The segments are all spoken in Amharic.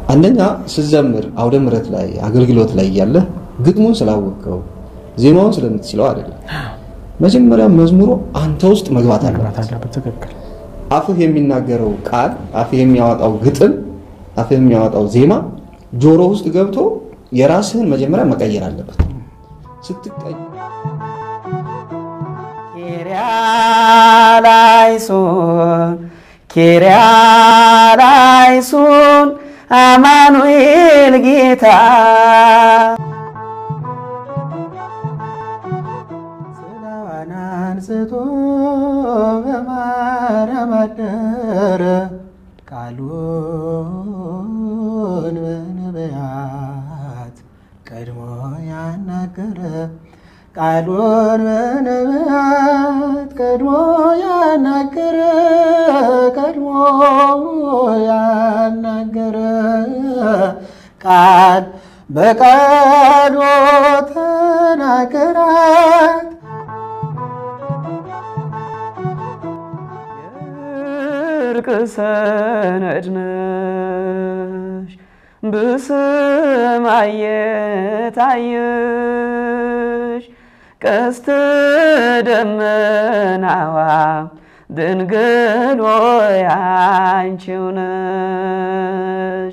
አንደኛ ስትዘምር አውደ ምሕረት ላይ አገልግሎት ላይ እያለ ግጥሙን ስላወቀው ዜማውን ስለምትችለው አይደለም። መጀመሪያ መዝሙሩ አንተ ውስጥ መግባት መግባት አለበት። አለበት። ትክክል። አፍህ የሚናገረው ቃል፣ አፍህ የሚያወጣው ግጥም፣ አፍህ የሚያወጣው ዜማ ጆሮ ውስጥ ገብቶ የራስህን መጀመሪያ መቀየር አለበት። ስትቀይ ኪርያላይሶን ኪርያላይሶን አማኑኤል ጌታ ስጋዋን አንስቶ በማርያም አደረ ቃሉን በነቢያት ቀድሞ ያናገረ ቃሉን በነቢያት ቀድሞ ያናገረ ቀድሞ ያናገረ ቃል በቃሉ ተናገራት እርቅ ሰነድ ነሽ በሰማይ የታየሽ ቀስተ ደመናዋ ድንግል ሆይ አንቺው ነሽ።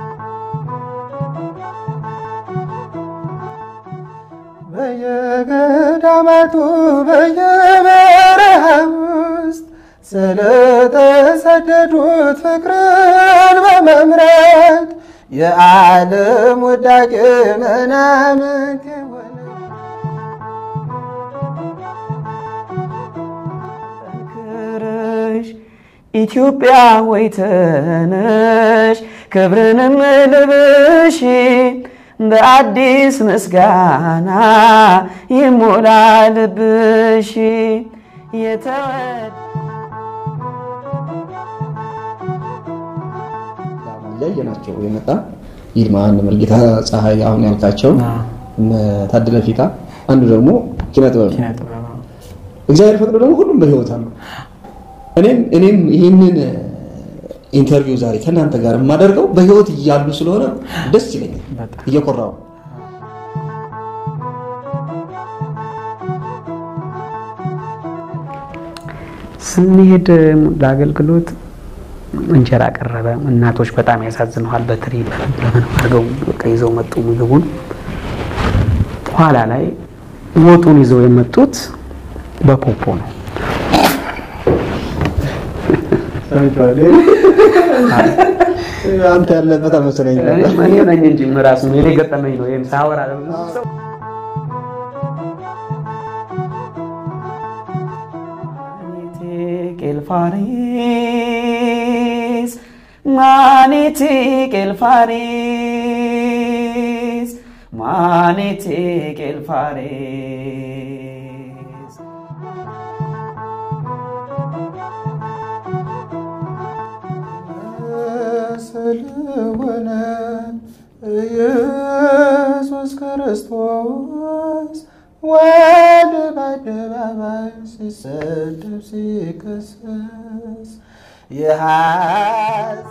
በየገዳማቱ በየበረሃ ውስጥ ስለተሰደዱት ፍቅርን በመምረጥ የዓለም ውዳቄ ምናምንት የሆነ ጠንክረሽ ኢትዮጵያ ወይ ተነሽ ክብርንም ልብሽ በአዲስ ምስጋና ይሞላ ልብሽ የተወደ እያየናቸው የመጣ ይልማ እነ መርጌታ ፀሐይ አሁን ያልካቸው እነ ታደለ ፊታ አንዱ ደግሞ ኪነ ጥበብ ነው። ኪነ ጥበብ ነው። እግዚአብሔር ፈቅዶ ደግሞ ሁሉም በህይወት አሉ። እኔም እኔም ይህንን ኢንተርቪው ዛሬ ከእናንተ ጋር የማደርገው በህይወት እያሉ ስለሆነ ደስ ይለኛል፣ በጣም እየኮራው ስንሄድ ለአገልግሎት እንጀራ ቀረበ። እናቶች በጣም ያሳዝነዋል። በትሪ ለምን አድርገው በቃ ይዘው መጡ ምግቡን። ኋላ ላይ ወጡን ይዘው የመጡት በፖፖ ነው። አንተ ያለበት አልመሰለኝ እኔ ነኝ እንጂ ራሱ እኔ ገጠመኝ ነው። ይሄን ሳወራ ለብዙ ሰው ቄልፋሪስ ማኔቴ ቄልፋሪስ ማኔቴ ቄልፋሪስ ስለሆነ ኢየሱስ ክርስቶስ ወደ በአደባባይ ሲሰደብ ሲከሰስ የሐሰት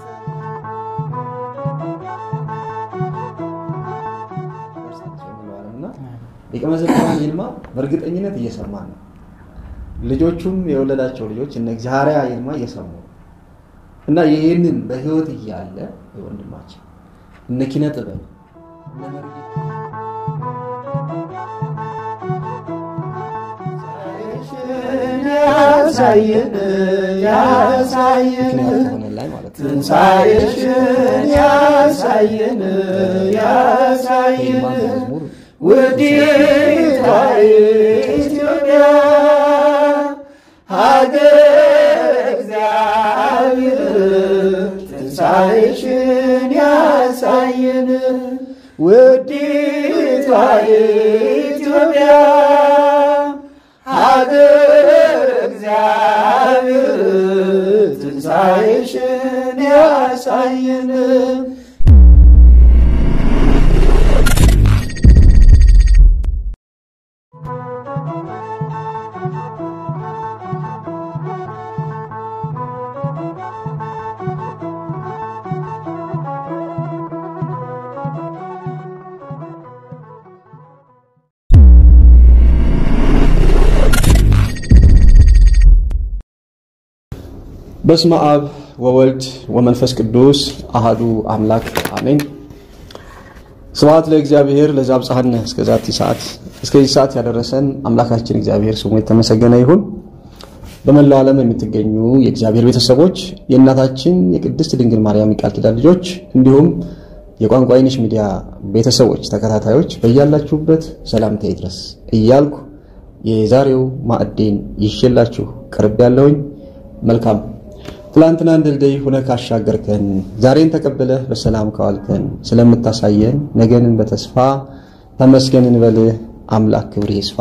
እና ሊቀ መዘምራን ይልማ በእርግጠኝነት እየሰማ ነው። ልጆቹም የወለዳቸው ልጆች እነ ዛሪያ ይልማ እየሰሙ ነው። እና ይህንን በህይወት እያለ ወንድማችን እነ ኪነ ጥበብ እነ መርጌታ ያሳየን ያሳየን ምክንያት ሆነ ላይ ማለት ነው። ትንሣኤሽን ያሳየን ያሳየን ይልማ መዝሙር ውዲቷ ኢትዮጵያ ሀገር እግዚአብሔር ትንሣኤሽን ያሳየን ውዲቷ ኢትዮጵያ ሀገር እግዚአብሔር ትንሣኤሽን ያሳየን በስመ አብ ወወልድ ወመንፈስ ቅዱስ አሃዱ አምላክ አሜን። ስብሐት ለእግዚአብሔር ለዘአብጽሐነ እስከዛቲ ሰዓት እስከዚህ ሰዓት ያደረሰን አምላካችን እግዚአብሔር ስሙ የተመሰገነ ይሁን። በመላው ዓለም የምትገኙ የእግዚአብሔር ቤተሰቦች የእናታችን የቅድስት ድንግል ማርያም የቃል ኪዳን ልጆች እንዲሁም የቋንቋ አይነሽ ሚዲያ ቤተሰቦች ተከታታዮች በያላችሁበት ሰላምታ ይድረስ እያልኩ የዛሬው ማዕዴን ይዤላችሁ ቀርብ ያለውኝ መልካም ትላንትና ድልድይ ሁነህ ካሻገርከን ዛሬን ተቀብለህ በሰላም ካዋልከን ስለምታሳየን ነገንን በተስፋ ተመስገን እንበልህ። አምላክ ክብር ይስፋ።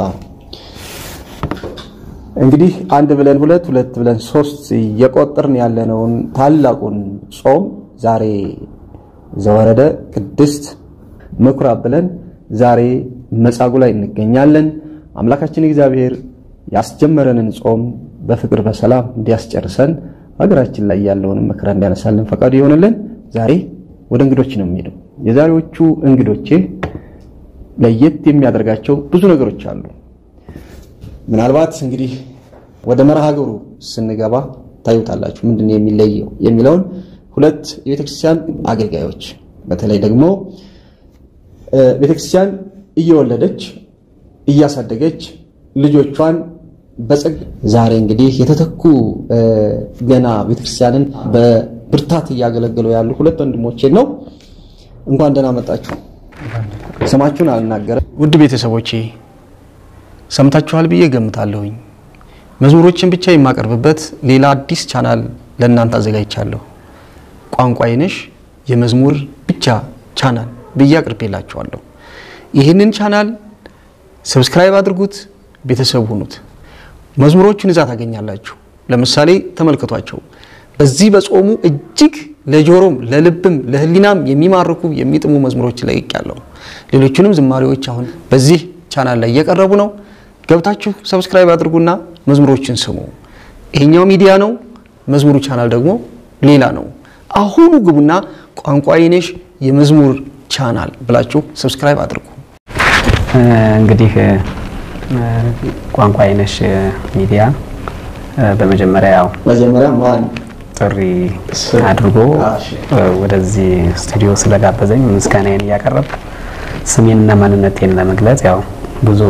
እንግዲህ አንድ ብለን ሁለት ሁለት ብለን ሶስት እየቆጠርን ያለነውን ታላቁን ጾም ዛሬ ዘወረደ ቅድስት ምኩራብ ብለን ዛሬ መጻጉዕ ላይ እንገኛለን። አምላካችን እግዚአብሔር ያስጀመረንን ጾም በፍቅር በሰላም እንዲያስጨርሰን ሀገራችን ላይ ያለውን መከራ እንዲያነሳልን ፈቃዱ ይሆንልን። ዛሬ ወደ እንግዶች ነው የሚሄደው። የዛሬዎቹ እንግዶቼ ለየት የሚያደርጋቸው ብዙ ነገሮች አሉ። ምናልባት እንግዲህ ወደ መርሃ ግብሩ ስንገባ ታዩታላችሁ ምንድን ነው የሚለየው የሚለውን ሁለት የቤተክርስቲያን አገልጋዮች በተለይ ደግሞ ቤተክርስቲያን እየወለደች እያሳደገች ልጆቿን በጸግ ዛሬ እንግዲህ የተተኩ ገና ቤተክርስቲያንን በብርታት እያገለገሉ ያሉ ሁለት ወንድሞቼን ነው። እንኳን ደህና መጣችሁ። ስማችሁን አልናገረም። ውድ ቤተሰቦቼ ሰምታችኋል ብዬ ገምታለሁኝ። መዝሙሮችን ብቻ የማቀርብበት ሌላ አዲስ ቻናል ለእናንተ አዘጋጅቻለሁ። ቋንቋ አይነሽ የመዝሙር ብቻ ቻናል ብዬ አቅርቤላችኋለሁ። ይህንን ቻናል ሰብስክራይብ አድርጉት፣ ቤተሰብ ሁኑት። መዝሙሮቹን እዛ ታገኛላችሁ። ለምሳሌ ተመልከቷቸው። በዚህ በጾሙ እጅግ ለጆሮም ለልብም ለሕሊናም የሚማርኩ የሚጥሙ መዝሙሮች ለቅቄያለሁ። ሌሎቹንም ዝማሬዎች አሁን በዚህ ቻናል ላይ እየቀረቡ ነው። ገብታችሁ ሰብስክራይብ አድርጉና መዝሙሮችን ስሙ። ይሄኛው ሚዲያ ነው፣ መዝሙሩ ቻናል ደግሞ ሌላ ነው። አሁኑ ግቡና ቋንቋ አይነሽ የመዝሙር ቻናል ብላችሁ ሰብስክራይብ አድርጉ። እንግዲህ ቋንቋ አይነሽ ሚዲያ በመጀመሪያ ያው መጀመሪያ ማን ጥሪ አድርጎ ወደዚህ ስቱዲዮ ስለጋበዘኝ ምስጋናዬን እያቀረብኩ ስሜንና ማንነቴን ለመግለጽ ያው ብዙ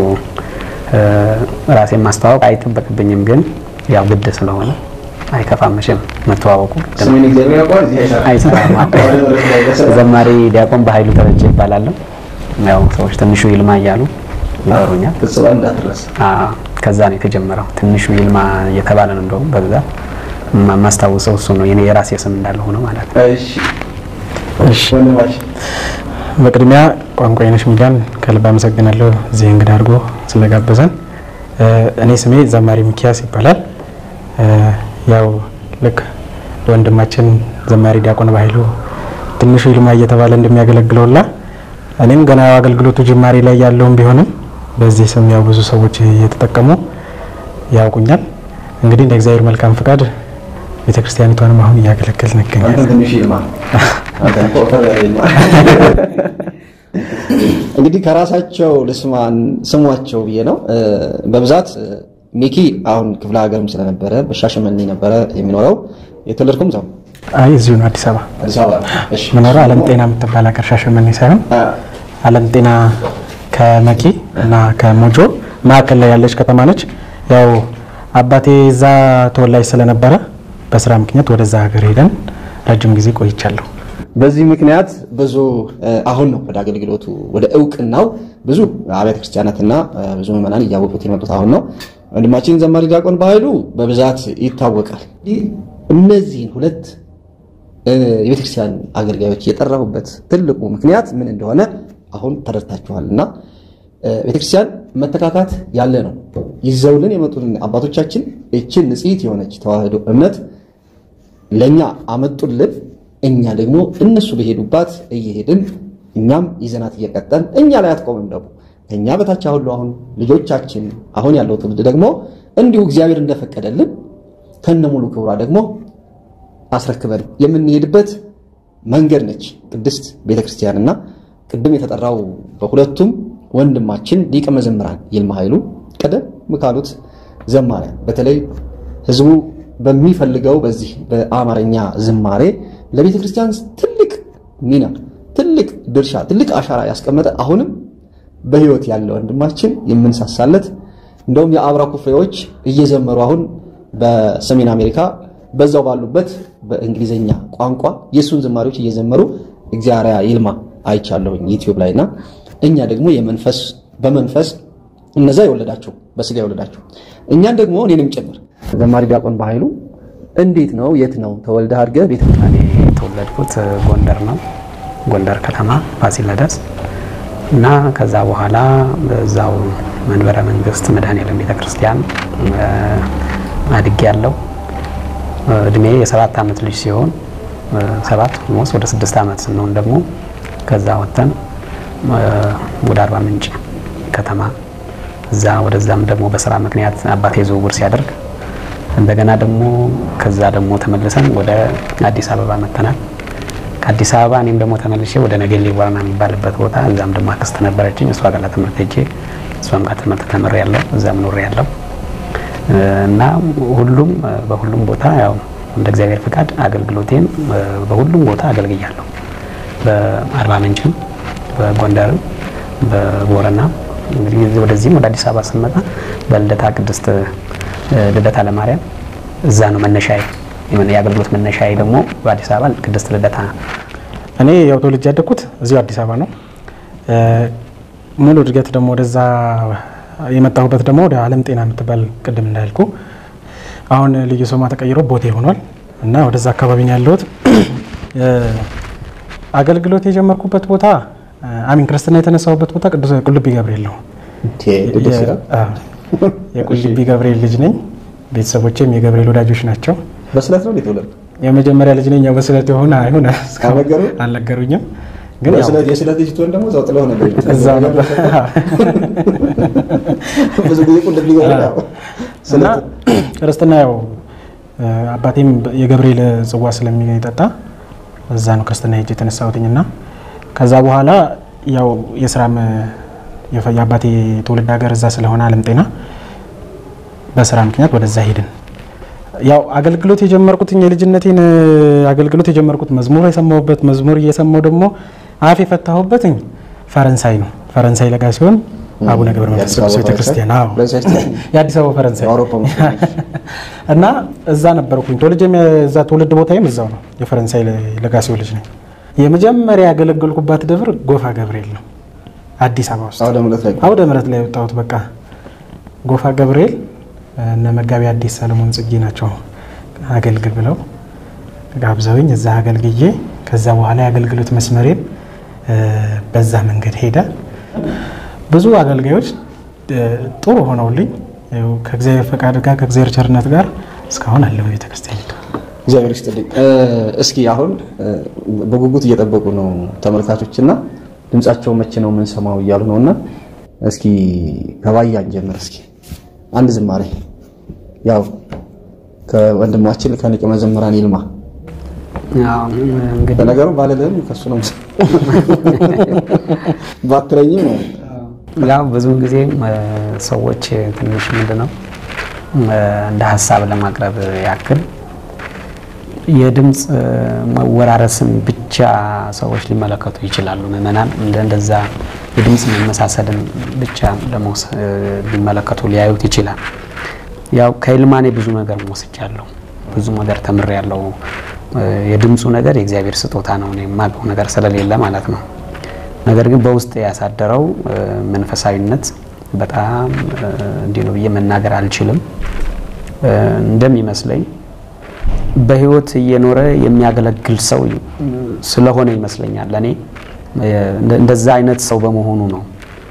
ራሴን ማስተዋወቅ አይጠበቅብኝም፣ ግን ያው ግድ ስለሆነ አይከፋም መቼም መተዋወቁ ስሜን እግዚአብሔር ያውቀዋል። እዚህ አይሰራም። አይሰራም። ዘማሪ ዲያቆን በኃይሉ ደረጀ ይባላለሁ። ያው ሰዎች ትንሹ ይልማ እያሉ ይጠሩኛል። ፍጽባ እንዳትረሳ። አዎ፣ ከዛ ነው የተጀመረው። ትንሹ ይልማ እየተባለ ነው እንደውም በብዛት የማስታውሰው እሱ ነው። የኔ የራሴ ስም እንዳለ ሆነ ማለት ነው። እሺ እሺ ወንድማችን በቅድሚያ ቋንቋ አይነሽ ሚዲያን ከልብ አመሰግናለሁ እዚህ እንግዳ አድርጎ ስለጋበዘን። እኔ ስሜ ዘማሪ ሚኪያስ ይባላል። ያው ልክ ወንድማችን ዘማሪ ዲያቆን በኃይሉ ትንሹ ይልማ እየተባለ እንደሚያገለግለውላ እኔም ገና አገልግሎቱ ጅማሬ ላይ ያለውም ቢሆንም በዚህ ስም ያው ብዙ ሰዎች እየተጠቀሙ ያውቁኛል። እንግዲህ እንደ እግዚአብሔር መልካም ፍቃድ ቤተክርስቲያኒቷንም አሁን እያገለገልን አንተ እንገኛለን። ትንሽ ይልማ አንተ እኮ ወፈር ያለ ይልማ። እንግዲህ ከራሳቸው ልስማን ስሟቸው ብዬ ነው። በብዛት ሚኪ አሁን ክፍለ ሀገርም ስለነበረ በሻሸመኔ ነበረ የሚኖረው። የተወለድኩም እዛው አይ እዚሁ ነው አዲስ አበባ አዲስ አበባ ነው። እሺ ምኖረው አለም ጤና የምትባል ሀገር ሻሸመኔ ሳይሆን አ፣ አለም ጤና ከመቂ እና ከሞጆ መካከል ላይ ያለች ከተማ ነች። ያው አባቴ እዛ ተወላጅ ስለነበረ በስራ ምክንያት ወደዛ ሀገር ሄደን ረጅም ጊዜ ቆይቻለሁ። በዚህ ምክንያት ብዙ እ፣ አሁን ነው ወደ አገልግሎቱ ወደ እውቅናው ብዙ አብያተ ክርስቲያናትና እ፣ ብዙ ምዕመናን እያወቁት የመጡት አሁን ነው። ወንድማችን ዘማሪ ዲያቆን በኃይሉ በብዛት ይታወቃል። ይህ እነዚህን ሁለት እ፣ የቤተክርስቲያን አገልጋዮች የጠራሁበት ትልቁ ምክንያት ምን እንደሆነ አሁን ተረድታችኋል እና እ፣ ቤተክርስቲያን መተካካት ያለ ነው። ይዘውልን የመጡትን አባቶቻችን ይችን ንጽሕት የሆነች ተዋህዶ እምነት ለእኛ አመጡልን። እኛ ደግሞ እነሱ በሄዱባት እየሄድን እኛም ይዘናት እየቀጠን እኛ ላይ አትቆምም። ደግሞ ከእኛ በታች አሁን አሁን ልጆቻችን አሁን ያለው ትውልድ ደግሞ እንዲሁ እግዚአብሔር እንደፈቀደልን ከነ ሙሉ ክብሯ ደግሞ አስረክበን የምንሄድበት መንገድ ነች ቅድስት ቤተክርስቲያንና ቅድም የተጠራው በሁለቱም ወንድማችን ሊቀ መዘምራን ይልማ ኃይሉ ቀደም ካሉት ዘማሪያን በተለይ ህዝቡ በሚፈልገው በዚህ በአማርኛ ዝማሬ ለቤተ ክርስቲያን ትልቅ ሚና፣ ትልቅ ድርሻ፣ ትልቅ አሻራ ያስቀመጠ አሁንም በሕይወት ያለ ወንድማችን የምንሳሳለት እንደውም የአብራኩ ፍሬዎች እየዘመሩ አሁን በሰሜን አሜሪካ በዛው ባሉበት በእንግሊዝኛ ቋንቋ የእሱን ዝማሬዎች እየዘመሩ እግዚአብሔር ይልማ አይቻለሁኝ ዩቲዩብ ላይ እና እኛ ደግሞ የመንፈስ በመንፈስ እነዛ የወለዳቸው በስጋ የወለዳቸው እኛን ደግሞ እኔንም ጭምር ዘማሪ ዲያቆን በኃይሉ እንዴት ነው የት ነው ተወልደህ አድገህ ቤተ እኔ የተወለድኩት ጎንደር ነው፣ ጎንደር ከተማ ፋሲለደስ እና ከዛ በኋላ በዛው መንበረ መንግስት መድኃኔዓለም ቤተክርስቲያን አድጌ ያለው እድሜ የሰባት ዓመት ልጅ ሲሆን ሰባት ሞስ ወደ ስድስት ዓመት ስንሆን ደግሞ ከዛ ወጥተን ወደ አርባ ምንጭ ከተማ እዛ ወደዛም ደግሞ በስራ ምክንያት አባቴ ዝውውር ሲያደርግ እንደገና ደግሞ ከዛ ደግሞ ተመልሰን ወደ አዲስ አበባ መጥተናል። ከአዲስ አበባ እኔም ደግሞ ተመልሼ ወደ ነገሌ ዋና የሚባልበት ቦታ እዛም ደግሞ አክስት ነበረችኝ። እሷ ጋር ለትምህርት ሄጄ እሷም ጋር ትምህርት ተምሬ ያለው እዛም ኖሬ ያለው እና ሁሉም በሁሉም ቦታ ያው እንደ እግዚአብሔር ፍቃድ አገልግሎቴን በሁሉም ቦታ አገልግያለሁ። በአርባ ምንጭም፣ በጎንደርም፣ በቦረና እንግዲህ ወደዚህም ወደ አዲስ አበባ ስንመጣ በልደታ ቅድስት ልደታ ለማርያም እዛ ነው መነሻዬ። የአገልግሎት መነሻዬ ደግሞ በአዲስ አበባ ቅድስት ልደታ። እኔ ያው ተወልጄ ያደግኩት እዚሁ አዲስ አበባ ነው። ሙሉ እድገት ደግሞ ወደዛ የመጣሁበት ደግሞ ወደ ዓለም ጤና የምትባል ቅድም እንዳልኩ አሁን ልዩ ስሟ ተቀይሮ ቦቴ ሆኗል እና ወደዛ አካባቢ ነው ያለሁት። አገልግሎት የጀመርኩበት ቦታ አሚን ክርስትና የተነሳሁበት ቦታ ቅዱስ ቁልቢ ገብርኤል ነው። የቁልቢ ገብርኤል ልጅ ነኝ። ቤተሰቦቼም የገብርኤል ወዳጆች ናቸው። በስለት ነው የተወለድኩት። የመጀመሪያ ልጅ ነኝ። ያው በስለት የሆነ አይሆን አልነገሩ? አልነገሩኝም። ግን ያው በስለት የስለት ልጅ ትሆን ደግሞ እዛው ጥለው ነበር እዛው ነበር ብዙ ጊዜ ቁልቢ ገብርኤል ያው እና ክርስትና ያው አባቴም የገብርኤል ጽዋ ስለሚጠጣ እዛ ነው ክርስትና ሄጄ የተነሳሁትኝ እና ከዛ በኋላ ያው የስራም የአባቴ ትውልድ ሀገር እዛ ስለሆነ ዓለም ጤና በስራ ምክንያት ወደዛ ሄድን። ያው አገልግሎት የጀመርኩትኝ የልጅነቴን አገልግሎት የጀመርኩት መዝሙር የሰማሁበት መዝሙር እየሰማሁ ደግሞ አፍ የፈታሁበትኝ ፈረንሳይ ነው። ፈረንሳይ ለጋ ሲሆን አቡነ ገብረ መንፈስ ቅዱስ ቤተክርስቲያን አዎ፣ የአዲስ አበባ ፈረንሳይ እና እዛ ነበርኩኝ። ተወልጄ እዛ ትውልድ ቦታዬም እዛው ነው። የፈረንሳይ ለጋሲዮን ልጅ ነኝ። የመጀመሪያ ያገለገልኩባት ደብር ጎፋ ገብርኤል ነው፣ አዲስ አበባ ውስጥ አውደ ምሕረት ላይ አውደ ምሕረት ላይ የወጣሁት። በቃ ጎፋ ገብርኤል እነ መጋቢ አዲስ ሰለሞን ጽጌ ናቸው አገልግል ብለው ጋብዘውኝ እዛ አገልግዬ ከዛ በኋላ የአገልግሎት መስመሬን በዛ መንገድ ሄደ። ብዙ አገልጋዮች ጥሩ ሆነውልኝ ከእግዚአብሔር ፈቃድ ጋር ከእግዚአብሔር ቸርነት ጋር እስካሁን አለ ቤተክርስቲያን። እግዚአብሔር ይስጥልኝ። እስኪ አሁን በጉጉት እየጠበቁ ነው ተመልካቾች እና ድምጻቸው መቼ ነው የምንሰማው እያሉ ነው እና እስኪ ከባያን ጀምር እስኪ አንድ ዝማሬ ያው ከወንድማችን ከሊቀ መዘምራን ይልማ እንግዲህ በነገሩ ባለልህም ከሱ ነው ባትለኝም ነው ያው ብዙ ጊዜ ሰዎች ትንሽ ምንድነው እንደ ሀሳብ ለማቅረብ ያክል የድምፅ መወራረስን ብቻ ሰዎች ሊመለከቱ ይችላሉ። ምዕመናን እንደዛ የድምፅ መመሳሰልን ብቻ ሊመለከቱ ሊያዩት ይችላል። ያው ከይልማኔ ብዙ ነገር ወስጃለሁ፣ ብዙ ነገር ተምሬያለሁ። የድምፁ ነገር የእግዚአብሔር ስጦታ ነው፣ እኔ የማውቀው ነገር ስለሌለ ማለት ነው። ነገር ግን በውስጥ ያሳደረው መንፈሳዊነት በጣም እንዲህ ነው ብዬ መናገር አልችልም። እንደሚመስለኝ በህይወት እየኖረ የሚያገለግል ሰው ስለሆነ ይመስለኛል። ለእኔ እንደዛ አይነት ሰው በመሆኑ ነው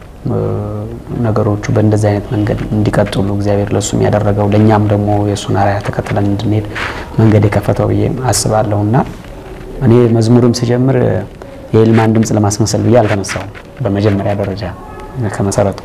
ነገሮቹ በእንደዚህ አይነት መንገድ እንዲቀጥሉ እግዚአብሔር ለእሱም ያደረገው ለእኛም ደግሞ የእሱን አርአያ ተከትለን እንድንሄድ መንገድ የከፈተው ብዬ አስባለሁ እና እኔ መዝሙርም ስጀምር የይልማን ድምፅ ለማስመሰል ብዬ አልተነሳውም። በመጀመሪያ ደረጃ ከመሰረቱ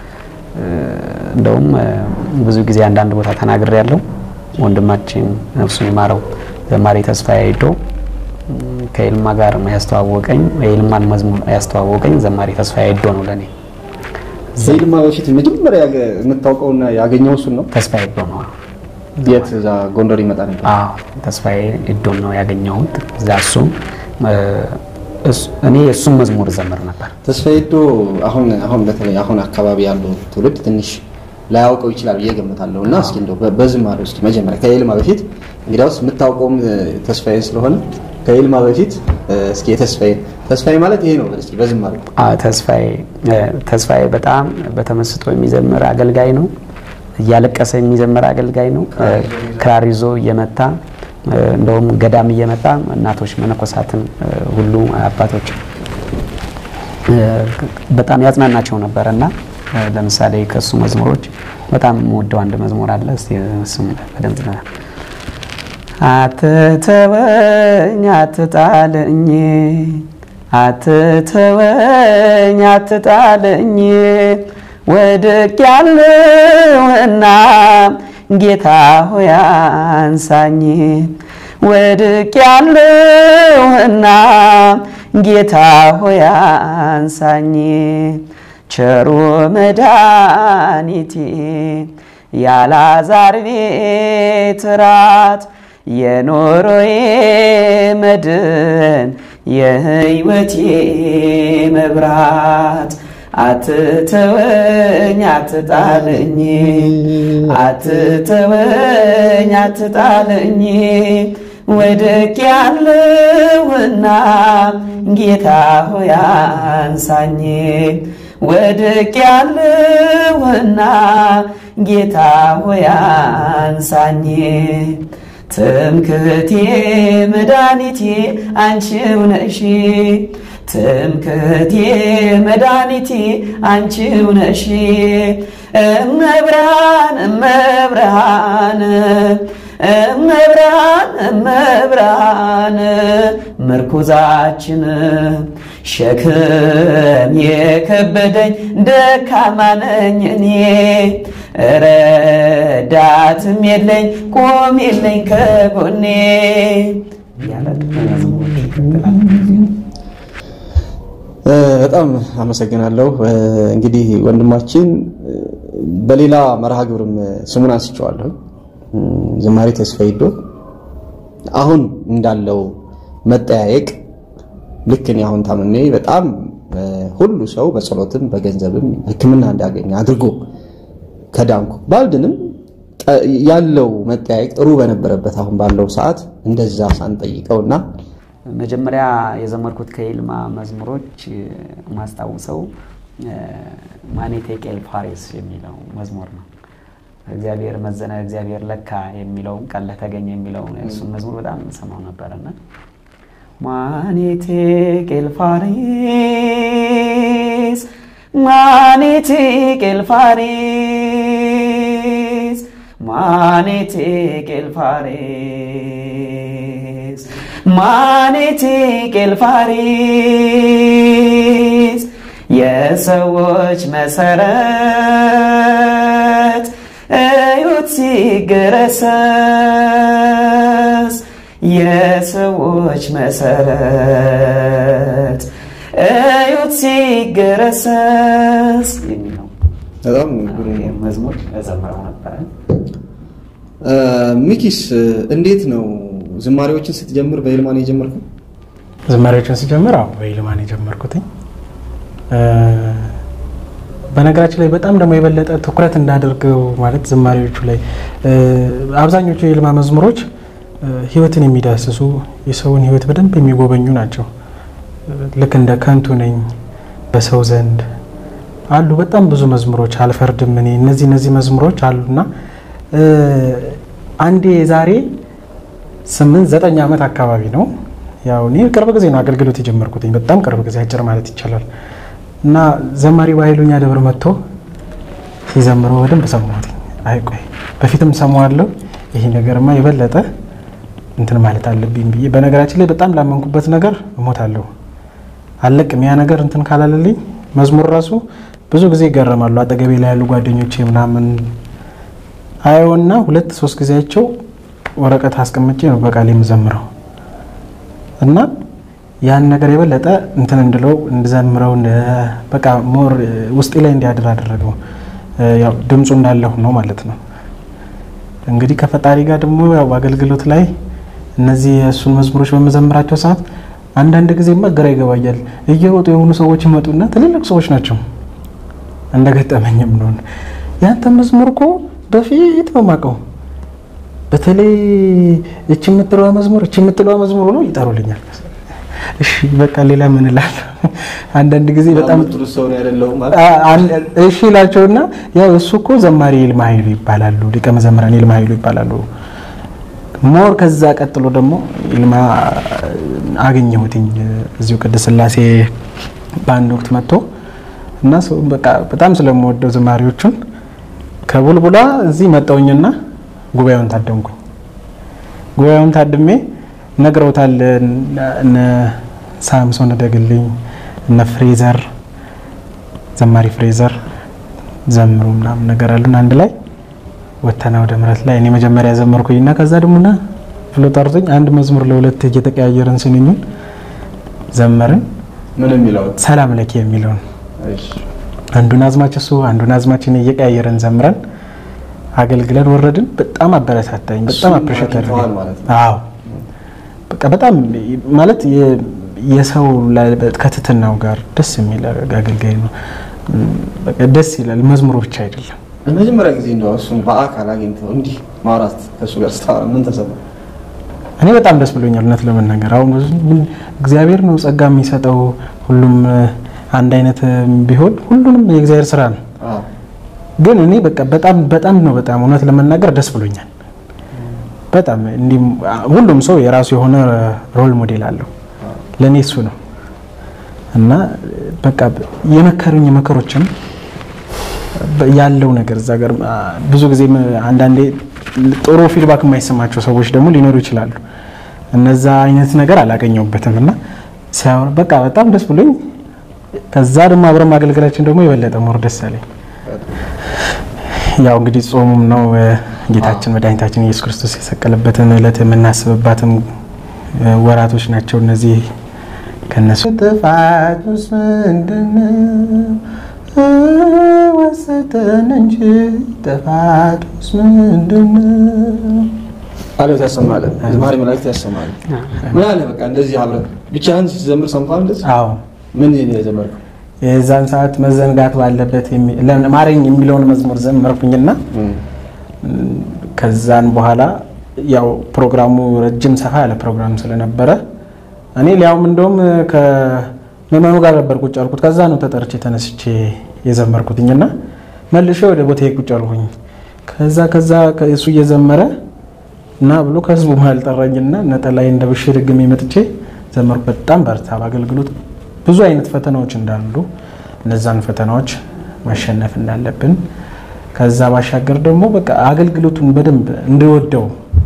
እንደውም ብዙ ጊዜ አንዳንድ ቦታ ተናግሬ ያለው ወንድማችን ነፍሱን ይማረው ዘማሪ ተስፋዬ አይዶ ከይልማ ጋር ያስተዋወቀኝ የይልማን መዝሙር ያስተዋወቀኝ ዘማሪ ተስፋዬ አይዶ ነው ለእኔ። ከይልማ በፊት መጀመሪያ የምታውቀውና ያገኘው እሱን ነው። ተስፋዬ አይዶ ነው የት እዛ ጎንደር ይመጣ ነበር? አዎ ተስፋዬ እዶን ነው ያገኘሁት። እዛ እሱም እኔ የእሱም መዝሙር ዘምር ነበር። ተስፋዬ ዶ አሁን አሁን በተለይ አሁን አካባቢ ያለው ትውልድ ትንሽ ላያውቀው ይችላል ብዬ ገምታለሁ። እና እስኪ እንደው በዝማሬ እስኪ መጀመሪያ ከኤልማ በፊት እንግዲያውስ የምታውቀውም ተስፋዬ ስለሆነ ከኤልማ በፊት እስኪ የተስፋዬ ተስፋዬ ማለት ይሄ ነው እስኪ በዝማሬ ተስፋዬ ተስፋዬ በጣም በተመስጦ የሚዘምር አገልጋይ ነው። እያለቀሰ የሚዘምር አገልጋይ ነው። ክራር ይዞ እየመታ እንደውም ገዳም እየመጣ እናቶች መነኮሳትን ሁሉ አባቶች በጣም ያጽናናቸው ነበር እና ለምሳሌ ከእሱ መዝሙሮች በጣም የምወደው አንድ መዝሙር አለ። እስቲ እሱም በደንብ አትተወኝ አትጣለኝ አትተወኝ አትጣለኝ ወድቅ ያለውና ጌታ ሆይ አንሳኝ ወድቅ ያለውና ጌታ ሆይ አንሳኝ ቸሩ መድኃኒቴ ያላዛር ቤት ራት የኖሮዬ መድን የህይወቴ መብራት አትተወኝ አትጣለኝ አትተወኝ አትጣለኝ ወድቅ ያለውና ጌታ ሆይ አንሳኝ ወድቅ ያለውና ጌታ ሆይ አንሳኝ ትምክህቴ መድኃኒቴ አንቺው ነሽ ትምክህቴ መድኃኒቴ አንቺው ነሽ እመብርሃን እመብርሃን እመብርሃን እመብርሃን ምርኩዛችን ሸክም የከበደኝ ደካማ ነኝ እኔ ረዳትም የለኝ ቆም የለኝ ከጎኔ በጣም አመሰግናለሁ። እንግዲህ ወንድማችን በሌላ መርሃ ግብርም ስሙን አንስቼዋለሁ። ዝማሬ ተስፋዬ ዶ አሁን እንዳለው መጠያየቅ ልክ እኔ አሁን ታምሜ በጣም ሁሉ ሰው በጸሎትም በገንዘብም ሕክምና እንዲያገኝ አድርጎ ከዳንኩ ባልድንም ያለው መጠያየቅ ጥሩ በነበረበት አሁን ባለው ሰዓት እንደዛ ሳንጠይቀውና መጀመሪያ የዘመርኩት ከይልማ መዝሙሮች ማስታውሰው ማኔቴ ቄል ፋሬስ የሚለው መዝሙር ነው። እግዚአብሔር መዘነ፣ እግዚአብሔር ለካ የሚለውን ቃል ለተገኘ የሚለውን እሱን መዝሙር በጣም ሰማው ነበረና ማኔቴ ቄል ፋሬስ ማኔቴ ቄል ፋሬስ ማኔቴ ቄል ፋሬስ ማኔቴ ቄል ፋሬስ የሰዎች መሰረት እዩት ሲገረሰስ የሰዎች መሰረት እዩት ሲገረሰስ የሚለው በጣም መዝሙር እዘምረው ነበረ። ሚኪስ እንዴት ነው ዝማሬዎችን ስትጀምር በይልማ ነው የጀመርከው? ዝማሬዎችን ስጀምር አዎ በይልማ ነው የጀመርኩትኝ። በነገራችን ላይ በጣም ደግሞ የበለጠ ትኩረት እንዳደርገው ማለት ዝማሬዎቹ ላይ አብዛኞቹ የይልማ መዝሙሮች ሕይወትን የሚዳስሱ የሰውን ሕይወት በደንብ የሚጎበኙ ናቸው። ልክ እንደ ከንቱ ነኝ በሰው ዘንድ አሉ በጣም ብዙ መዝሙሮች አልፈርድም እኔ እነዚህ እነዚህ መዝሙሮች አሉና አንዴ ዛሬ ስምንት ዘጠኝ ዓመት አካባቢ ነው ያው እኔ ቅርብ ጊዜ ነው አገልግሎት የጀመርኩትኝ በጣም ቅርብ ጊዜ አጭር ማለት ይቻላል እና ዘማሪ በኃይሉኛ ደብር መጥቶ ሲዘምረው በደንብ ሰማሁት አይ ቆይ በፊትም ሰማዋለሁ ይሄ ነገርማ የበለጠ እንትን ማለት አለብኝ ብዬ በነገራችን ላይ በጣም ላመንኩበት ነገር እሞታለሁ አለቅም ያ ነገር እንትን ካላለልኝ መዝሙር ራሱ ብዙ ጊዜ ይገረማሉ አጠገቤ ላይ ያሉ ጓደኞቼ ምናምን አየውና ሁለት ሶስት ጊዜያቸው ወረቀት አስቀምጬ ነው በቃል የምዘምረው እና ያን ነገር የበለጠ እንትን እንድለው እንድዘምረው በቃ ሞር ውስጤ ላይ እንዲያድር አደረገው። ያው ድምፁ እንዳለሁ ነው ማለት ነው። እንግዲህ ከፈጣሪ ጋር ደግሞ ያው አገልግሎት ላይ እነዚህ የእሱን መዝሙሮች በመዘምራቸው ሰዓት አንዳንድ ጊዜማ ግራ ይገባኛል። እየሮጡ የሆኑ ሰዎች ይመጡና ትልልቅ ሰዎች ናቸው እንደገጠመኝም ነው ያንተ መዝሙር እኮ በፊት ነው የማውቀው በተለይ እች የምትለዋ መዝሙር እች የምትለዋ መዝሙር ነው ይጠሩልኛል። እሺ በቃ ሌላ ምን እላለሁ? አንዳንድ ጊዜ በጣም የምትሉት ሰው ነው አይደለሁም ማለት አ- አን- እሺ እላቸውና ያው እሱ እኮ ዘማሪ ይልማ ኃይሉ ይባላሉ፣ ሊቀ መዘምራን ይልማ ኃይሉ ይባላሉ። ሞር ከዛ ቀጥሎ ደግሞ ይልማ አገኘሁትኝ እዚሁ ቅድስት ሥላሴ በአንድ ወቅት መጥቶ እና ሰው በቃ በጣም ስለምወደው ዝማሪዎቹን ከቡልቡላ እዚህ መጣውኝና ጉባኤውን ታደምኩኝ። ጉባኤውን ታድሜ ነግረውታል እነ ሳምሶን ደግልኝ እነ ፍሬዘር ዘማሪ ፍሬዘር ዘምሩ ምናምን ነገር አሉን። አንድ ላይ ወተና ወደ ምረት ላይ እኔ መጀመሪያ ዘመርኩኝና ከዛ ደግሞ ና ብሎ ጠርቶኝ አንድ መዝሙር ለሁለት እየተቀያየርን ስንኙን ዘመርን። ምን የሚለው ሰላም ለኪ የሚለውን እሺ አንዱን አዝማች እሱ አንዱን አዝማችን እየቀያየርን ዘምረን አገልግለን ወረድን። በጣም አበረታታኝ። በጣም እሱን አፕሪሼት አግኝተዋል አድርገኝ። ማለት ነው። አዎ በቃ በጣም ማለት የ- የሰው ላይ- ከትትናው ጋር ደስ የሚል አገልጋይ ነው። በቃ ደስ ይላል። መዝሙሩ ብቻ አይደለም። ለመጀመሪያ ጊዜ እንደው እሱን በአካል አግኝተው እንዲህ ማውራት ከእሱ ጋር ስታወራ ምን ተሰማ? እኔ በጣም ደስ ብሎኛል። እውነት ለመናገር አሁን ብዙ- ምን- እግዚአብሔር ነው ጸጋ የሚሰጠው። ሁሉም እ፣ አንድ አይነት እ፣ ቢሆን ሁሉንም የእግዚአብሔር ስራ ነው። አዎ ግን እኔ በቃ በጣም በጣም ነው በጣም እውነት ለመናገር ደስ ብሎኛል። በጣም እንዲህ ሁሉም ሰው የራሱ የሆነ ሮል ሞዴል አለው። ለእኔ እሱ ነው እና በቃ የመከሩኝ መከሮችም ያለው ነገር እዛ ጋር አ፣ ብዙ ጊዜ አንዳንዴ ጥሩ ፊድባክ የማይሰማቸው ሰዎች ደግሞ ሊኖሩ ይችላሉ። እነዛ አይነት ነገር አላገኘሁበትም እና ሲያወራ በቃ በጣም ደስ ብሎኝ ከዛ ደግሞ አብረን ማገልገላችን ደግሞ የበለጠ ሞር ደስ አለኝ። ያው እንግዲህ ጾሙም ነው እ፣ ጌታችን መድኃኒታችን ኢየሱስ ክርስቶስ የሰቀለበትን ዕለት የምናስብባትም እ፣ ወራቶች ናቸው እነዚህ። ከነሱ ጥፋቱስ ምንድነው? ወሰተን እንጂ ጥፋቱስ ምንድነው? አለት ያሰማለን ዝማሬ መላእክት ያሰማለን። ምን አለ በቃ እንደዚህ አብረን ብቻህን ስትዘምር ሰምተሃል? እንደዚህ አዎ ምን ነው የዘመርከው? የዛን ሰዓት መዘንጋት ባለበት የሚ- ለምን ማረኝ የሚለውን መዝሙር ዘመርኩኝና ከዛን በኋላ ያው ፕሮግራሙ ረጅም ሰፋ ያለ ፕሮግራም ስለነበረ እኔ ሊያውም እንደውም ከምዕመኑ ጋር ነበር ቁጭ አልኩት። ከዛ ነው ተጠርቼ ተነስቼ የዘመርኩትኝና መልሼ ወደ ቦታ ቁጭ አልኩኝ። ከዛ ከዛ እሱ እየዘመረ እና ብሎ ከህዝቡ መሀል ጠራኝና ነጠላይ እንደ ብሽ ድግሜ መጥቼ ዘመርኩ። በጣም በርታ በአገልግሎት ብዙ አይነት ፈተናዎች እንዳሉ እነዛን ፈተናዎች ማሸነፍ እንዳለብን ከዛ ባሻገር ደግሞ በቃ አገልግሎቱን በደንብ እንድወደው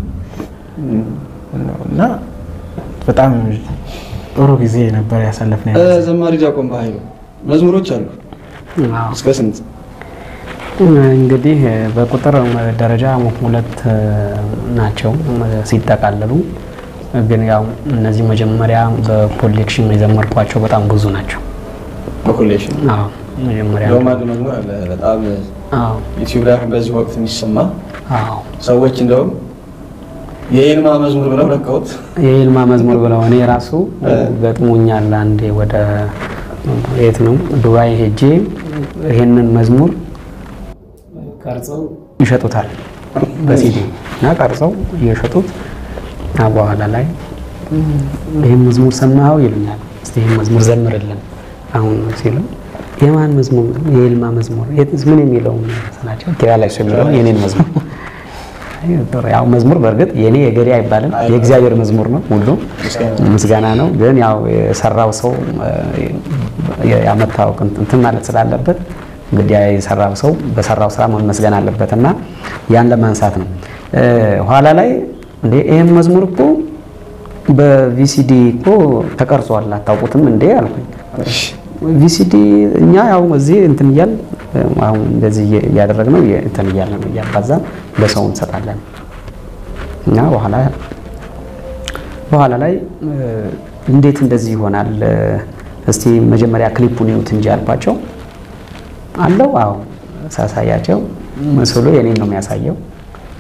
ነው እና በጣም ጥሩ ጊዜ ነበር ያሳለፍን። እ፣ ዘማሪ ዲያቆን በኃይሉ መዝሙሮች አሉ አዎ። እስከ ስንት? እንግዲህ በቁጥር ደረጃ ሁለት ናቸው ሲጠቃለሉ፣ ግን ያው እነዚህ መጀመሪያ በኮሌክሽን የዘመርኳቸው በጣም ብዙ ናቸው። በኮሌክሽን አዎ መጀመሪያ እንደውም አንድ መዝሙር አለ በጣም አዎ ዩቲዩብ ላይ አሁን በዚህ ወቅት የሚሰማ አዎ ሰዎች እንደውም የኤልማ መዝሙር ብለው ለቀውት የይልማ መዝሙር ብለው እኔ ራሱ ገጥሞኛል። አንዴ ወደ የት ነው ዱባይ ሄጄ ይሄንን መዝሙር ቀርጸው ይሸጡታል በሲዲ እና ቀርጸው እየሸጡት እና በኋላ ላይ ይህን መዝሙር ሰማኸው ይሉኛል። እስቲ ይህን መዝሙር ዘምርልን አሁን ሲሉ የማን መዝሙር? የይልማ መዝሙር የት- ምን የሚለውን ናቸው ኪራ ላይ ሰው የሚለውን የኔን መዝሙር ያው መዝሙር በእርግጥ የኔ የገሌ አይባልም፣ የእግዚአብሔር መዝሙር ነው። ሁሉ ምስጋና ነው። ግን ያው የሰራው ሰው እ፣ ያመጣው እንትን ማለት ስላለበት እንግዲህ የሰራው ሰው በሰራው ስራ መመስገን አለበት እና ያን ለማንሳት ነው። እ፣ ኋላ ላይ እንዴ ይህም መዝሙር እኮ በቪሲዲ እኮ ተቀርጿል አታውቁትም እንዴ አልኩኝ። ቪሲዲ እኛ ያው እዚህ እንትን እያል አሁን እንደዚህ እያደረግነው እንትን እያለ ነው እያባዛን ለሰው እንሰጣለን እና በኋላ በኋላ ላይ እ፣ እንዴት እንደዚህ ይሆናል? እስቲ መጀመሪያ ክሊፑን ይዩት እንጂ አልኳቸው። አለው አዎ ሳሳያቸው ምስሉ የኔን ነው የሚያሳየው።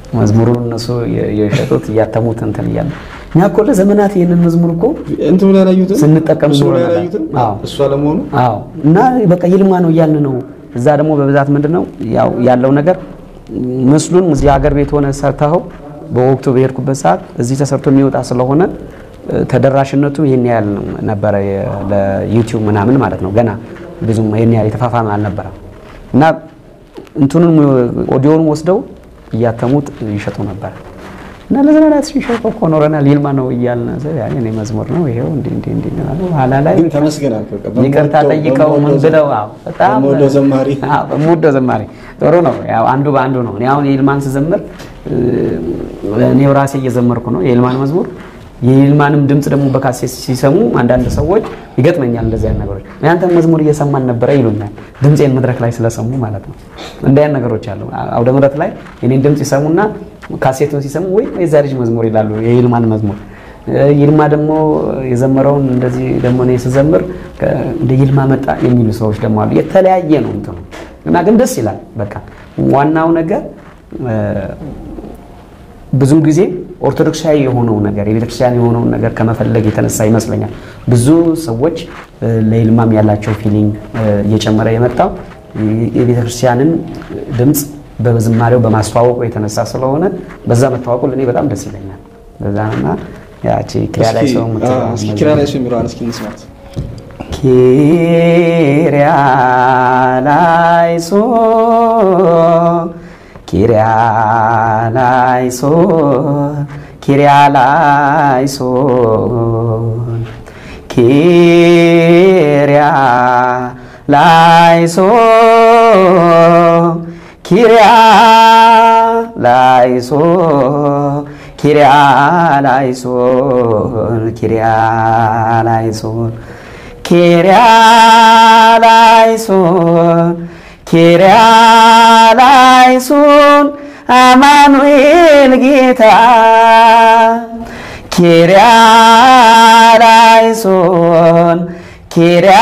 መዝሙሩን እነሱ የ- የሸጡት እያተሙት እንትን እያለ እኛ እኮ ለዘመናት ይህንን መዝሙር እኮ እንትኑ ላይ ያላዩትን ስንጠቀም ምስሉ ላይ ኖረናል። ያላዩትን አዎ። እሷ ለመሆኑ አዎ እና በቃ ይልማ ነው እያልን ነው። እዛ ደግሞ በብዛት ምንድን ነው ያው ያለው ነገር ምስሉን እዚህ ሀገር ቤት ሆነ ሰርተኸው በወቅቱ በሄድኩበት ሰዓት እዚህ ተሰርቶ የሚወጣ ስለሆነ እ፣ ተደራሽነቱ ይህን ያህል ነበረ የ- ለዩቲዩብ ምናምን ማለት ነው። ገና ብዙም ይህን ያህል የተፋፋመ አልነበረም እና እንትኑን ኦዲዮን ወስደው እያተሙት ይሸጡ ነበር እና ለዘመናት ሲሸጡ እኮ ኖረናል። ይልማ ነው እያልን ያኔ እኔ መዝሙር ነው ይሄው እንዲህ እንዲህ እንዲህ ነው። ኋላ ላይ ግን ተመስገን አልክ። በቃ ይቅርታ በምወደው- ጠይቀው ምን በምወደው ብለው አዎ፣ በጣም በምወደው ዘማሪ አዎ፣ በምወደው ዘማሪ ጥሩ ነው። ያው አንዱ በአንዱ ነው። እኔ አሁን የይልማን ስዘምር እ፣ እኔው ራሴ እየዘመርኩ ነው የይልማን መዝሙር። የይልማንም ድምፅ ደግሞ በካሴት ሲሰሙ አንዳንድ ሰዎች ይገጥመኛል እንደዚህ አይነት ነገሮች ያንተን መዝሙር እየሰማን ነበረ ይሉኛል። ድምፄን መድረክ ላይ ስለሰሙ ማለት ነው። እንዲህ አይነት ነገሮች አሉ። አውደ ምሕረት ላይ የኔን ድምፅ ይሰሙና ካሴቱን ሲሰሙ ወይ የዛ ልጅ መዝሙር ይላሉ፣ የይልማን መዝሙር ይልማ ደግሞ የዘመረውን እንደዚህ ደግሞ እኔ ስዘምር ከ- እንደ ይልማ መጣ የሚሉ ሰዎች ደግሞ አሉ። የተለያየ ነው እንትኑ እና ግን ደስ ይላል። በቃ ዋናው ነገር እ፣ ብዙ ጊዜ ኦርቶዶክሳዊ የሆነው ነገር የቤተክርስቲያን የሆነውን ነገር ከመፈለግ የተነሳ ይመስለኛል ብዙ ሰዎች እ፣ ለይልማም ያላቸው ፊሊንግ እ፣ እየጨመረ የመጣው የ- የቤተክርስቲያንን ድምፅ በዝማሬው በማስተዋወቁ የተነሳ ስለሆነ በዛ መታወቁ ለእኔ በጣም ደስ ይለኛል። በዛ እና ያቺ ኪሪያ ላይ ሰው የምትለዋ እስኪ መዝሙር ኪራ ላይ ሰው የሚለዋን እስኪ እንስማት። ኪሪያ ላይሶ ኪሪያ ላይሶ ኪሪያ ላይሶ ኪሪያ ላይሶ ኪሪያ ላይሶ ኪሪያ ላይሶን ኪሪያ ላይሶን ኪሪያ ላይሶን ኪሪያ ላይሶን አማኑኤል ጌታ ኪሪያ ላይሶን ኪሪያ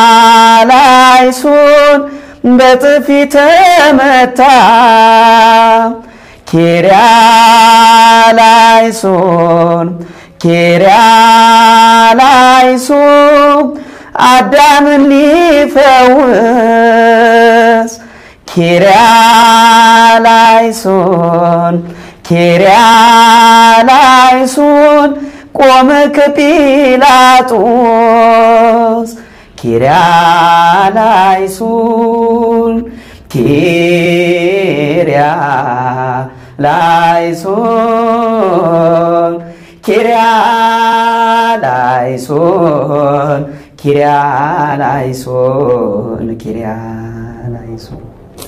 ላይሶን በጥፊ ተመታ ኪሪያ ላይሶን ኪሪያ ላይሶን አዳምን ሊፈውስ ኪሪያ ላይሶን ኪሪያ ላይሶን ቆመ ከጲላጦስ ኪሪያ ላይሶን ኪሪያ ላይሶን ኪሪያ ላይሶን ኪሪያ ላይሶን ኪሪያ ላይሶን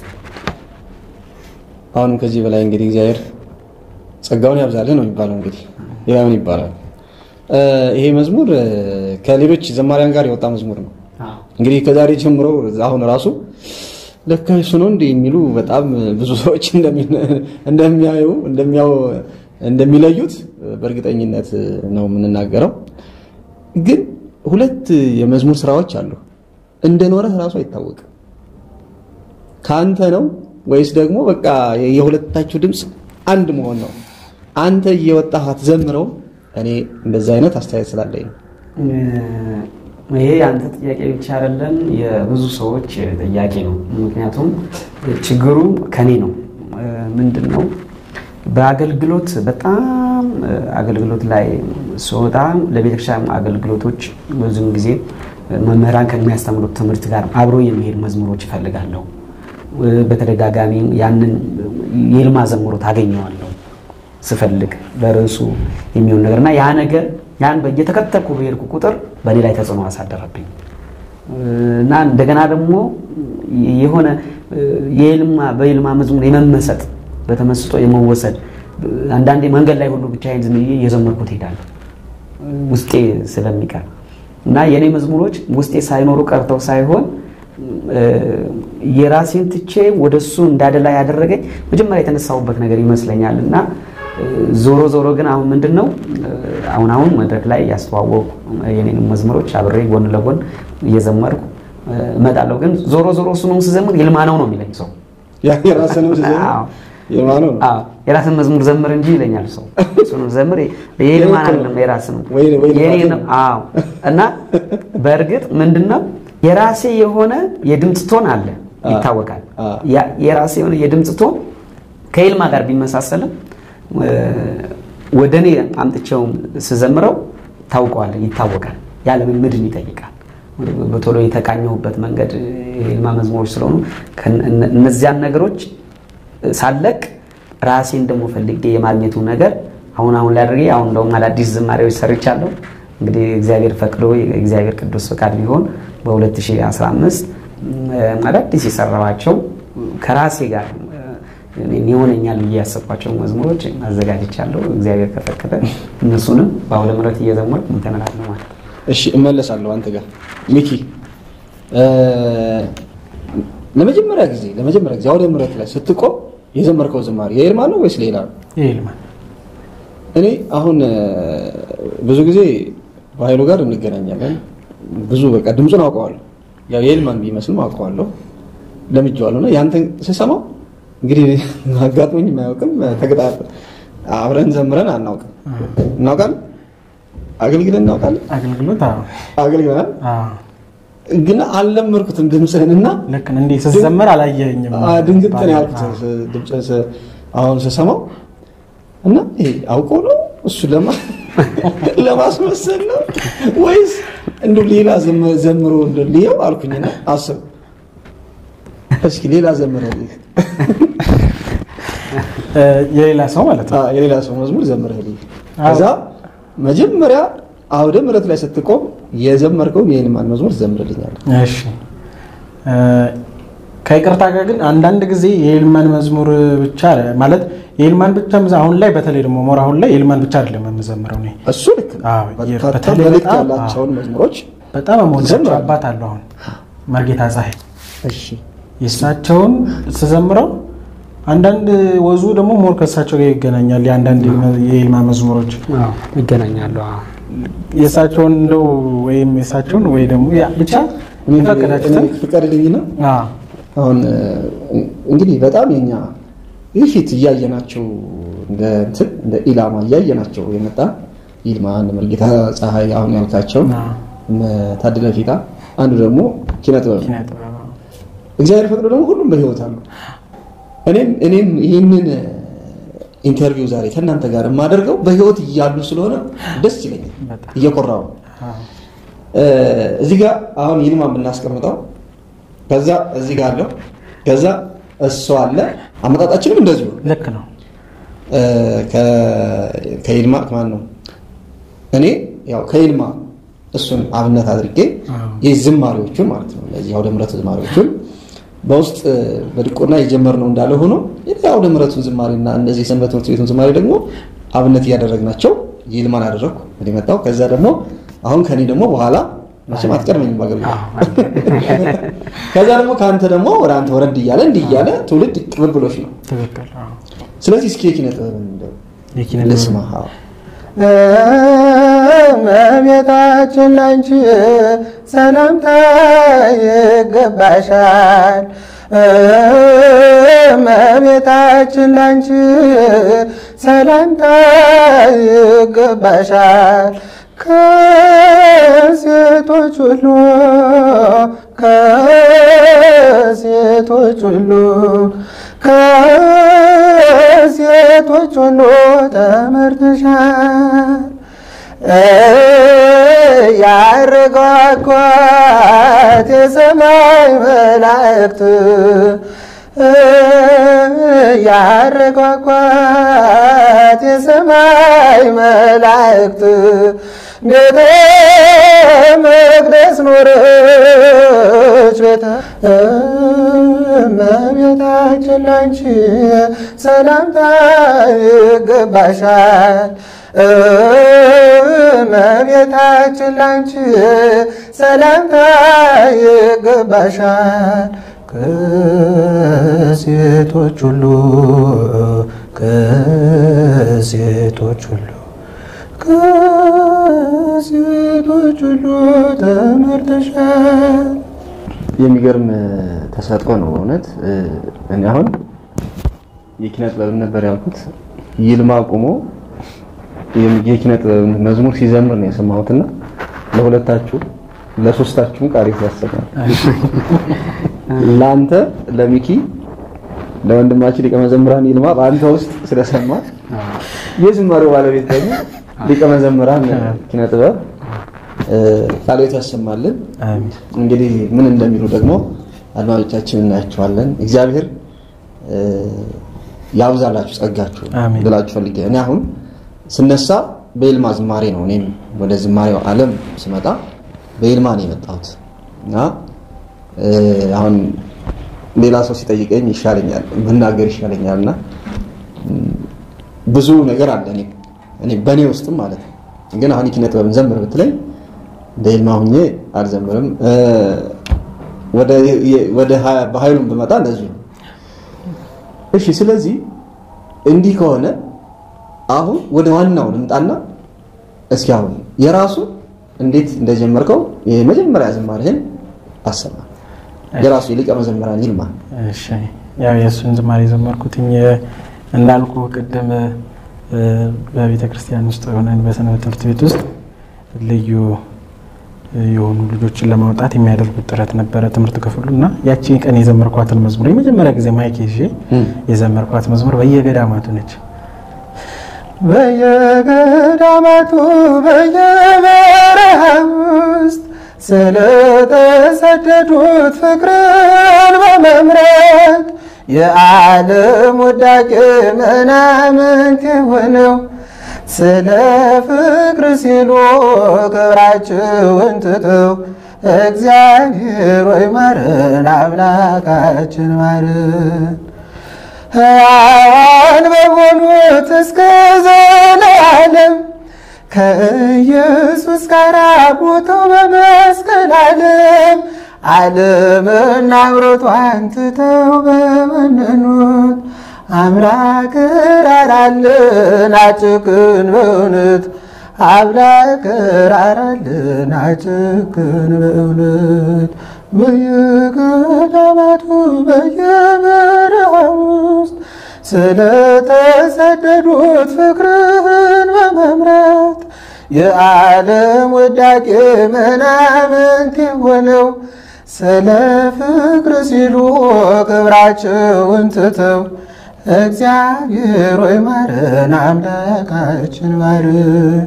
አሁንም ከዚህ በላይ እንግዲህ እግዚአብሔር ጸጋውን ያብዛልህ ነው የሚባለው። እንግዲህ ሌላ ምን ይባላል? እ፣ ይሄ መዝሙር እ፣ ከሌሎች ዘማሪያን ጋር የወጣ መዝሙር ነው። እንግዲህ ከዛሬ ጀምሮ አሁን ራሱ ለካ እሱ ነው እንዲህ የሚሉ በጣም ብዙ ሰዎች እንደሚ- እንደሚያዩ እንደሚያው እንደሚለዩት በእርግጠኝነት ነው የምንናገረው። ግን ሁለት የመዝሙር ስራዎች አሉ። እንደኖረህ ራሱ አይታወቅም። ከአንተ ነው ወይስ ደግሞ በቃ የሁለታችሁ ድምፅ አንድ መሆን ነው? አንተ እየወጣህ አትዘምረው። እኔ እንደዛ አይነት አስተያየት ስላለኝ ነው። ይሄ የአንተ ጥያቄ ብቻ አይደለም፣ የብዙ ሰዎች ጥያቄ ነው። ምክንያቱም ችግሩ ከኔ ነው። ምንድን ነው በአገልግሎት በጣም አገልግሎት ላይ ስወጣ ለቤተክርስቲያን አገልግሎቶች ብዙውን ጊዜ መምህራን ከሚያስተምሩት ትምህርት ጋር አብሮ የሚሄድ መዝሙሮች እፈልጋለሁ። በተደጋጋሚ ያንን የልማ ዘምሮ ታገኘዋለሁ ስፈልግ ለርዕሱ የሚሆን ነገር እና ያ ነገር ያን እየተከተልኩ በሄድኩ ቁጥር በእኔ ላይ ተጽዕኖ አሳደረብኝ እና እንደገና ደግሞ የሆነ የልማ በልማ መዝሙር የመመሰጥ በተመስጦ የመወሰድ አንዳንዴ መንገድ ላይ ሁሉ ብቻዬን ዝም ብዬ እየዘመርኩት እሄዳለሁ ውስጤ ስለሚቀር እና የእኔ መዝሙሮች ውስጤ ሳይኖሩ ቀርተው ሳይሆን የራሴን ትቼ ወደ እሱ እንዳደላ ያደረገኝ መጀመሪያ የተነሳሁበት ነገር ይመስለኛል እና ዞሮ ዞሮ ግን አሁን ምንድን ነው አሁን አሁን መድረክ ላይ ያስተዋወቁ የኔንም መዝሙሮች አብሬ ጎን ለጎን እየዘመርኩ እመጣለሁ። ግን ዞሮ ዞሮ እሱ ነው ስዘምር ይልማ ነው ነው የሚለኝ ሰው የራስንም ስዘምር ይልማ ነው አዎ የራስን መዝሙር ዘምር እንጂ ይለኛል ሰው። እሱንም ዘምር የይልማን አይደለም የራስ ነው ወይ- ወይ የኔ ልማት ነው። አዎ እና በእርግጥ ምንድነው የራሴ የሆነ የድምፅ ቶን አለ ይታወቃል። አ። ያ- የራሴ የሆነ የድምፅ ቶን ከይልማ ጋር ቢመሳሰልም እ፣ ወደ እኔ አምጥቼው ስዘምረው ታውቀዋለህ፣ ይታወቃል። ያለምምድን ይጠይቃል። በቶሎ የተቃኘሁበት መንገድ የይልማ መዝሙሮች ስለሆኑ ከነ- እነ- እነዚያን ነገሮች ሳለቅ ራሴን ደግሞ ፈልጌ የማግኘቱ ነገር አሁን አሁን ላይ አድርጌ አሁን እንደውም አዳዲስ ዝማሬዎች ሰርቻለሁ። እንግዲህ እግዚአብሔር ፈቅዶ የእግዚአብሔር ቅዱስ ፈቃድ ቢሆን በ2015 ም፣ አዳዲስ የሰራኋቸው ከራሴ ጋር እ፣ እኔን ይሆነኛል ብዬ ያሰብኳቸው መዝሙሮች አዘጋጅቻለሁ። እግዚአብሔር ከፈቀደ እነሱንም በአውደ ምሕረት እየዘመርኩ እንትን እላለሁ ማለት ነው። እሺ እመለሳለሁ አንተ ጋር ሚኪ እ፣ ለመጀመሪያ ጊዜ ለመጀመሪያ ጊዜ አውደ ምሕረት ላይ ስትቆም የዘመርከው ዝማሬ የይልማ ነው ወይስ ሌላ ነው? ይልማ እኔ አሁን እ፣ ብዙ ጊዜ በኃይሉ ጋር እንገናኛለን። ብዙ በቃ ድምፁን አውቀዋለሁ። ያው የይልማን ቢመስልም አውቀዋለሁ፣ ለምጄዋለሁ። እና ያንተን ስሰማው እንግዲህ አጋጥሞኝ የማያውቅም ተገጣ አብረን ዘምረን አናውቅም። እናውቃለን፣ አገልግለን እናውቃለን፣ አገልግሎት አዎ አገልግለናል አዎ ግን አልለመድኩትም ድምፅህን እና ልክ ነው። እንዴ ስትዘመር አላየኸኝም? አ፣ ድንግጥ ነው ያልኩት አዎ። ስ- ድምፅህን ስ- አሁን ስሰማው እና ይሄ አውቆ ነው እሱ ለማ ለማስመሰል ነው ወይስ እንዱ ሌላ ዘመ- ዘምሮ እንደ ልየው አልኩኝና አስብ እስኪ ሌላ ዘምረ እ፣ የሌላ ሰው ማለት ነው። የሌላ ሰው መዝሙር ዘምረህልኝ አዎ። ከዛ መጀመሪያ አውደ ምሕረት ላይ ስትቆም የዘመርከውን የይልማን መዝሙር ዘምርልኛል እሺ እ፣ ከይቅርታ ጋር ግን አንዳንድ ጊዜ የይልማን መዝሙር ብቻ ማለት የይልማን ብቻ መዘ- አሁን ላይ በተለይ ደግሞ ሞር አሁን ላይ የይልማን ብቻ አይደለም የምዘምረው እኔ እሱ ልክ ነው። አዎ፣ በርካታ በተለይ መልእክት በጣም- ያላቸውን መዝሙሮች በጣም የምወዳቸው ዘምራለሁ። አባት አሉ። አሁን መርጌታ ፀሐይ እሺ የእሳቸውን ስዘምረው አንዳንድ ወዙ ደግሞ ሞር ከእሳቸው ጋር ይገናኛል። የአንዳንድ የይልማ መዝሙሮች አዎ ይገናኛሉ። አዎ የእሳቸውን እንደው ወይም የእሳቸውን ወይ ደግሞ ያ- ብቻ የፈቀዳችሁትን ፍቀድልኝና አዎ፣ አሁን እ፣ እንግዲህ በጣም የኛ ይህ ፊት እያየናቸው እንደ እንትን እንደ ኢላማ እያየናቸው የመጣ ይልማ እነ መርጌታ ፀሐይ አሁን ያልካቸው አዎ። እነ ታድለ ፊታ አንዱ ደግሞ ኪነ ጥበብ ነው። ኪነ ጥበብ አዎ። እግዚአብሔር ፈቅዶ ደግሞ ሁሉም በህይወት አሉ። እኔም እኔም ይህንን ኢንተርቪው ዛሬ ከእናንተ ጋር የማደርገው በህይወት እያሉ ስለሆነ ደስ ይለኛል። በጣም። እየኮራው ነው። አዎ። እ፣ እዚህ ጋር አሁን ይልማን ብናስቀምጠው ከዛ እዚህ ጋር አለው ከዛ እሱ አለ። አመጣጣችንም እንደዚሁ ነው። ልክ ነው። እ፣ ከ- ከይልማ ማን ነው እኔ ያው ከይልማ እሱን አብነት አድርጌ አዎ። የዝማሬዎቹን ማለት ነው እነዚህ አውደ ምሕረት ዝማሬዎቹን በውስጥ እ፣ በድቆና የጀመርነው እንዳለ ሆኖ የአውደ ምሕረቱን ዝማሬና እነዚህ የሰንበት ትምህርት ቤቱን ዝማሬ ደግሞ አብነት እያደረግናቸው ይልማን አደረግኩ እኔ መጣሁ። ከዛ ደግሞ አሁን ከኔ ደግሞ በኋላ መቼም አትቀድመኝም በአገልግሎት ከዛ ደግሞ ከአንተ ደግሞ ወደ አንተ ወረድ እያለ እንዲህ እያለ ትውልድ ቅብብሎች ነው። ትክክል። አዎ። ስለዚህ እስኪ የኪነ ጥበብን እንደው የኪነ ጥበብ ልስማ። አዎ። እመቤታችን ላንቺ ሰላምታ ይገባሻል። እመቤታችን ላንቺ ሰላምታ ይገባሻል። ከሴቶች ሁሉ ከሴቶች ሁሉ ከሴቶች ሁሉ ተመርተሻል። ያረጋጓት የሰማይ መላእክት ያረጋጓት የሰማይ መላእክት ቤተ መቅደስ ኖረች ቤተ እመቤታችን ላንቺ ሰላምታ ይገባሻል። እመቤታችን ላንቺ ሰላምታ ይገባሻል። ከሴቶች ሁሉ ከሴቶች ሁሉ ከሴቶች ሁሉ ተመርተሻል። የሚገርም ተሰጥኦ ነው እውነት። እኔ አሁን የኪነ ጥበብን ነበር ያልኩት። ይልማ ቆሞ የኪነ ጥበብን መዝሙር ሲዘምር ነው የሰማሁትና ለሁለታችሁ ለሶስታችሁም ቃሪት ያሰማል። ለአንተ ለሚኪ ለወንድማችን ሊቀ መዘምራን ይልማ በአንተ ውስጥ ስለሰማ የዝማሬው ባለቤት ደግሞ ሊቀ መዘምራን ኪነ ጥበብ ቃልዮት ያሰማልን። አሜን። እንግዲህ ምን እንደሚሉ ደግሞ አድማጮቻችን እናያቸዋለን። እግዚአብሔር እ፣ ያብዛላችሁ ጸጋችሁ አሜን። ልላችሁ ፈልጌ እኔ አሁን ስነሳ በይልማ ዝማሬ ነው። እኔም ወደ ዝማሬው ዓለም ስመጣ በይልማ ነው የመጣሁት እና እ፣ አሁን ሌላ ሰው ሲጠይቀኝ ይሻለኛል መናገር ይሻለኛል እና እም፣ ብዙ ነገር አለ እኔ እኔ በእኔ ውስጥም ማለት ነው። ግን አሁን የኪነ ጥበብን ዘምር ብትለኝ በይልማ ሁኜ አልዘምርም። እ፣ ወደ ወደ ሀ- በኃይሉም ብመጣ እንደዚሁ ነው። እሺ ስለዚህ እንዲህ ከሆነ አሁን ወደ ዋናው ልምጣና እስኪ አሁን የራሱ እንዴት እንደጀመርከው የመጀመሪያ ዝማሬህን አሰማ። የራሱ የሊቀ መዘምራን ይልማ እሺ ያው የእሱን ዝማሬ የዘመርኩትኝ እንዳልኩ ቅድም እ፣ በቤተ ክርስቲያን ውስጥ ሆነን በሰንበት ትምህርት ቤት ውስጥ ልዩ የሆኑ ልጆችን ለማውጣት የሚያደርጉት ጥረት ነበረ ትምህርት ክፍሉ እና ያቺ ቀን የዘመርኳትን መዝሙር የመጀመሪያ ጊዜ ማይክ ይዤ የዘመርኳት መዝሙር በየገዳማቱ ነች። በየገዳማቱ በየበረሃ ውስጥ ስለተሰደዱት ፍቅርን በመምረጥ የዓለም ውዳቄ ምናምንት የሆነው ስለ ፍቅር ሲሉ ክብራቸውን ትተው እግዚአብሔር ወይ ማረን፣ አምላካችን ማረን። ሕያዋን በሆኑት እስከ ዘላለም ከኢየሱስ ጋር ሞተው በመስቀል ዓለም ዓለምና አምሮቷን ትተው በመነኑት አምላክ ራራልን አጭክን በእውነት አምላክ ራራልን አጭክን በእውነት በየገዳማቱ በየበረሃ ውስጥ ስለተሰደዱት ፍቅርህን በመምራት የዓለም ውዳቄ ምናምንት የሆነው ስለ ፍቅር ሲሉ ክብራቸውን ትተው እግዚአብሔር ወይ ማረን፣ አምላካችን ማረን፣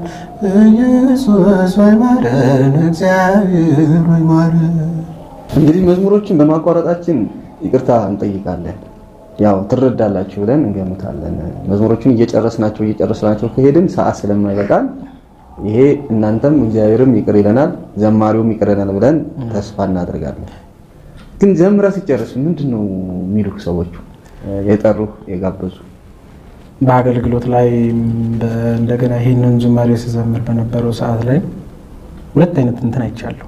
ኢየሱስ ወይ ማረን፣ እግዚአብሔር ወይ ማረን። እንግዲህ መዝሙሮችን በማቋረጣችን ይቅርታ እንጠይቃለን። ያው ትረዳላችሁ ብለን እንገምታለን። መዝሙሮቹን እየጨረስናቸው እየጨረስናቸው ከሄድን ሰዓት ስለማይበቃን ይሄ እናንተም እግዚአብሔርም ይቅር ይለናል፣ ዘማሪውም ይቅር ይለናል ብለን ተስፋ እናደርጋለን። ግን ዘምረ ሲጨርስ ምንድን ነው የሚሉህ ሰዎቹ የጠሩህ የጋበዙ? በአገልግሎት ላይ በ- እንደገና ይህንን ዝማሬ ስዘምር በነበረው ሰዓት ላይ ሁለት አይነት እንትን አይቻለሁ።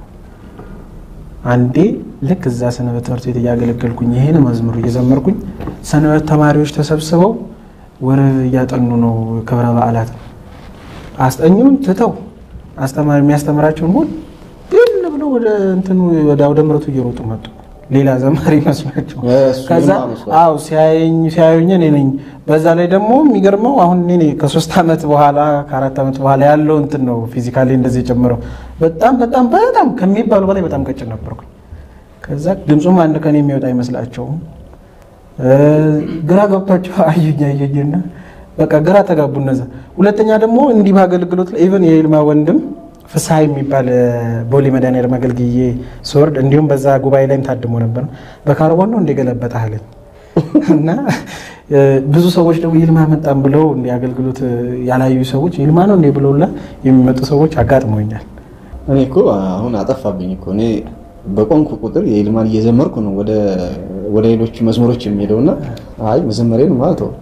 አንዴ ልክ እዛ ሰንበት ትምህርት ቤት እያገለገልኩኝ ይህን መዝሙር እየዘመርኩኝ ሰንበት ተማሪዎች ተሰብስበው ወር እያጠኑ ነው ክብረ በዓላት አስጠኙን ትተው አስተማሪ የሚያስተምራቸውን ሁሉ ግን ብለው ወደ እንትኑ ወደ አውደ ምሕረቱ እየሮጡ መጡ። ሌላ ዘማሪ መስሏቸው እሱ ከዛ ይልማ መስሏቸው። አው ሲያየኝ ሲያዩኝ እኔ ነኝ። በዛ ላይ ደግሞ የሚገርመው አሁን እኔ ነኝ ከሶስት ዓመት በኋላ ከአራት ዓመት በኋላ ያለው እንትን ነው ፊዚካሊ እንደዚህ የጨመረው በጣም በጣም በጣም ከሚባሉ በላይ በጣም ቀጭን ነበርኩኝ። ከዛ ድምፁም አንድ ቀን የሚወጣ አይመስላቸውም። እ፣ ግራ ገብቷቸው አዩኝ አዩኝና በቃ ግራ ተጋቡ እነዛ። ሁለተኛ ደግሞ እንዲህ በአገልግሎት ላይ ኢቨን የይልማ ወንድም ፍስሐ የሚባል እ፣ ቦሌ መድኃኒዓለም አገልግዬ ስወርድ እንዲሁም በዛ ጉባኤ ላይም ታድሞ ነበር። በካርቦን ነው እንደገለበጠ አለኝ እና እ፣ ብዙ ሰዎች ደግሞ ይልማ መጣም ብለው እንዲ አገልግሎት እ፣ ያላዩ ሰዎች ይልማ ነው እንዴ ብለውላ የሚመጡ ሰዎች አጋጥሞኛል። እኔ እኮ አሁን አጠፋብኝ እኮ እኔ በቆንኩ ቁጥር የይልማን እየዘመርኩ ነው ወደ ወደ ሌሎቹ መዝሙሮች የሚሄደውና አይ መዘመሬን ማለት ነው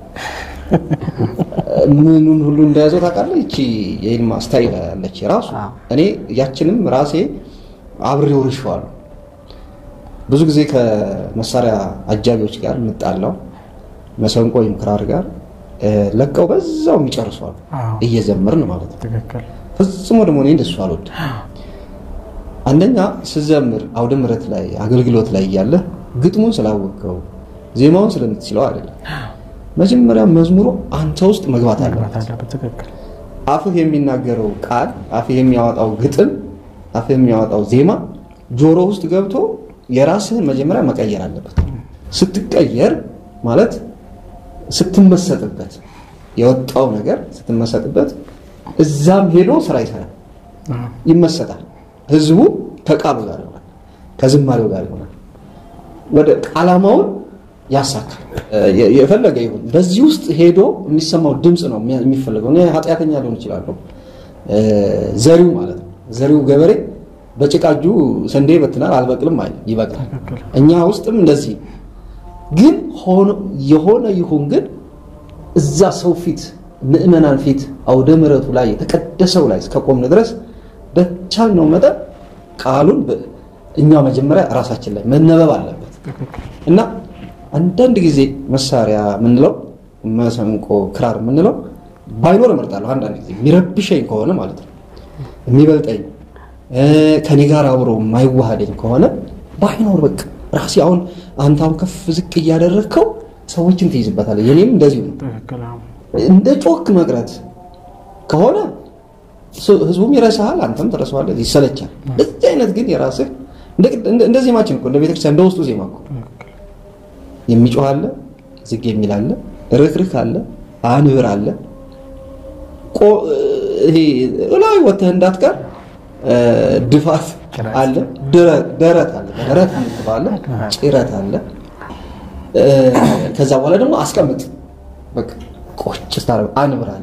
ምኑን ሁሉ እንደያዘው ታውቃለህ? ይቺ የይልማ ስታይል አለች ራሱ አዎ። እኔ ያችንም ራሴ አብሬ ወርሼዋለሁ። ብዙ ጊዜ ከመሳሪያ አጃቢዎች ጋር የምጣላው መሰንቆ ወይም ክራር ጋር እ፣ ለቀው በዛው የሚጨርሷል አዎ። እየዘመርን ማለት ነው። ትክክል ፈጽሞ ደግሞ እኔ እንደሱ አልወድም። አንደኛ ስዘምር አውደ ምሕረት ላይ አገልግሎት ላይ እያለ ግጥሙን ስላወቀው ዜማውን ስለምትችለው አይደለም። መጀመሪያ መዝሙሩ አንተ ውስጥ መግባት መግባት አለበት። አለበት። ትክክል። አፍህ የሚናገረው ቃል፣ አፍህ የሚያወጣው ግጥም፣ አፍህ የሚያወጣው ዜማ ጆሮ ውስጥ ገብቶ የራስህን መጀመሪያ መቀየር አለበት። ስትቀየር ማለት ስትመሰጥበት የወጣው ነገር ስትመሰጥበት እዛም ሄዶ ስራ ይሰራል፣ ይመሰጣል። ህዝቡ ከቃሉ ጋር ይሆናል፣ ከዝማሬው ጋር ይሆናል። ወደ ዓላማውን ያሳካል። የ- የፈለገ ይሁን በዚህ ውስጥ ሄዶ የሚሰማው ድምፅ ነው የሚያ- የሚፈለገው። እኔ ኃጢአተኛ ሊሆን ይችላለሁ፣ ዘሪው ማለት ነው። ዘሪው ገበሬ በጭቃ እጁ ስንዴ ይበትናል፣ አልበቅልም አይልም፣ ይበቅላል። እኛ ውስጥም እንደዚህ ነው። ግን ሆኖ የሆነ ይሁን ግን እዛ ሰው ፊት ምእመናን ፊት አውደ ምሕረቱ ላይ የተቀደሰው ላይ እስከቆምን ድረስ በቻልነው መጠን ቃሉን በ- እኛ መጀመሪያ ራሳችን ላይ መነበብ አለበት እና አንዳንድ ጊዜ መሳሪያ የምንለው መሰንቆ፣ ክራር የምንለው ባይኖር እመርጣለሁ። አንዳንድ ጊዜ የሚረብሸኝ ከሆነ ማለት ነው የሚበልጠኝ እ፣ ከኔ ጋር አብሮ የማይዋሃደኝ ከሆነ ባይኖር በቃ ራሴ አሁን አንተ አሁን ከፍ ዝቅ እያደረግከው ሰዎችን ትይዝበታለህ። የኔም እንደዚሁ ነው። ትክክል። አዎ። እንደ ጮክ መቅረት ከሆነ ስ- ህዝቡም ይረሳሃል፣ አንተም ትረሳዋለህ፣ ይሰለቻል። እንደዚህ አይነት ግን የራስህ እንደ- እንደ- እንደ ዜማችን እኮ እንደ ቤተክርስቲያን እንደ ውስጡ ዜማ እኮ የሚጮህ አለ፣ ዝግ የሚል አለ፣ ርክርክ አለ፣ አንብር አለ። ቆ- ይሄ እላይ ወጥተህ እንዳትቀር እ፣ ድፋት አለ፣ ድረ- ደረት አለ፣ ደረት የምትባለ ጭረት አለ። እ፣ ከዛ በኋላ ደግሞ አስቀምጥ በቃ ቆጭ ስታረ አንብር አለ።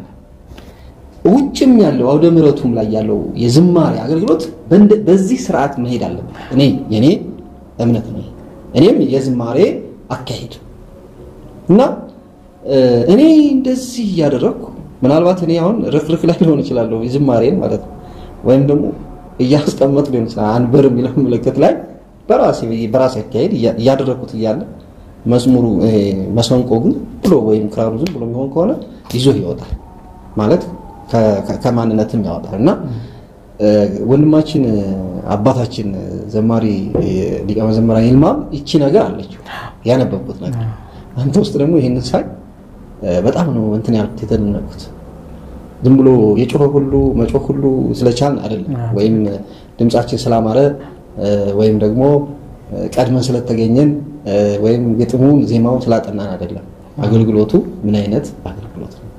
ውጭም ያለው አውደ ምሕረቱም ላይ ያለው የዝማሬ አገልግሎት በእንደ- በዚህ ስርዓት መሄድ አለበት። እኔ የኔ እምነት ነው። ይሄ። እኔም የዝማሬ አካሄድ እና እ፣ እኔ እንደዚህ እያደረግኩ ምናልባት እኔ አሁን ርክርክ ላይ ሊሆን እችላለሁ የዝማሬን ማለት ነው ወይም ደግሞ እያስቀመጥ ሊሆን ይችላል አንበር የሚለው ምልክት ላይ በራሴ በራሴ አካሄድ እያ- እያደረግኩት እያለ መዝሙሩ ይሄ መሰንቆ ግን ብሎ ወይም ክራሩ ዝም ብሎ የሚሆን ከሆነ ይዞ ይወጣል ማለት ከ- ከ- ከማንነትም ያወጣል እና እ፣ ወንድማችን እ፣ አባታችን እ፣ ዘማሪ እ፣ ሊቀ መዘምራን ይልማም ይቺ ነገር አለችው ያነበብኩት ነገር አንተ ውስጥ ደግሞ ይህንን ሳይ እ፣ በጣም ነው እንትን ያልኩት የተደነቅኩት። ዝም ብሎ የጮኸ ሁሉ መጮህ ሁሉ ስለቻልን አይደለም፣ ወይም ድምጻችን ስላማረ እ፣ ወይም ደግሞ እ፣ ቀድመን ስለተገኘን እ፣ ወይም ግጥሙን ዜማውን ስላጠናን አይደለም። አገልግሎቱ ምን አይነት አገልግሎት ነው?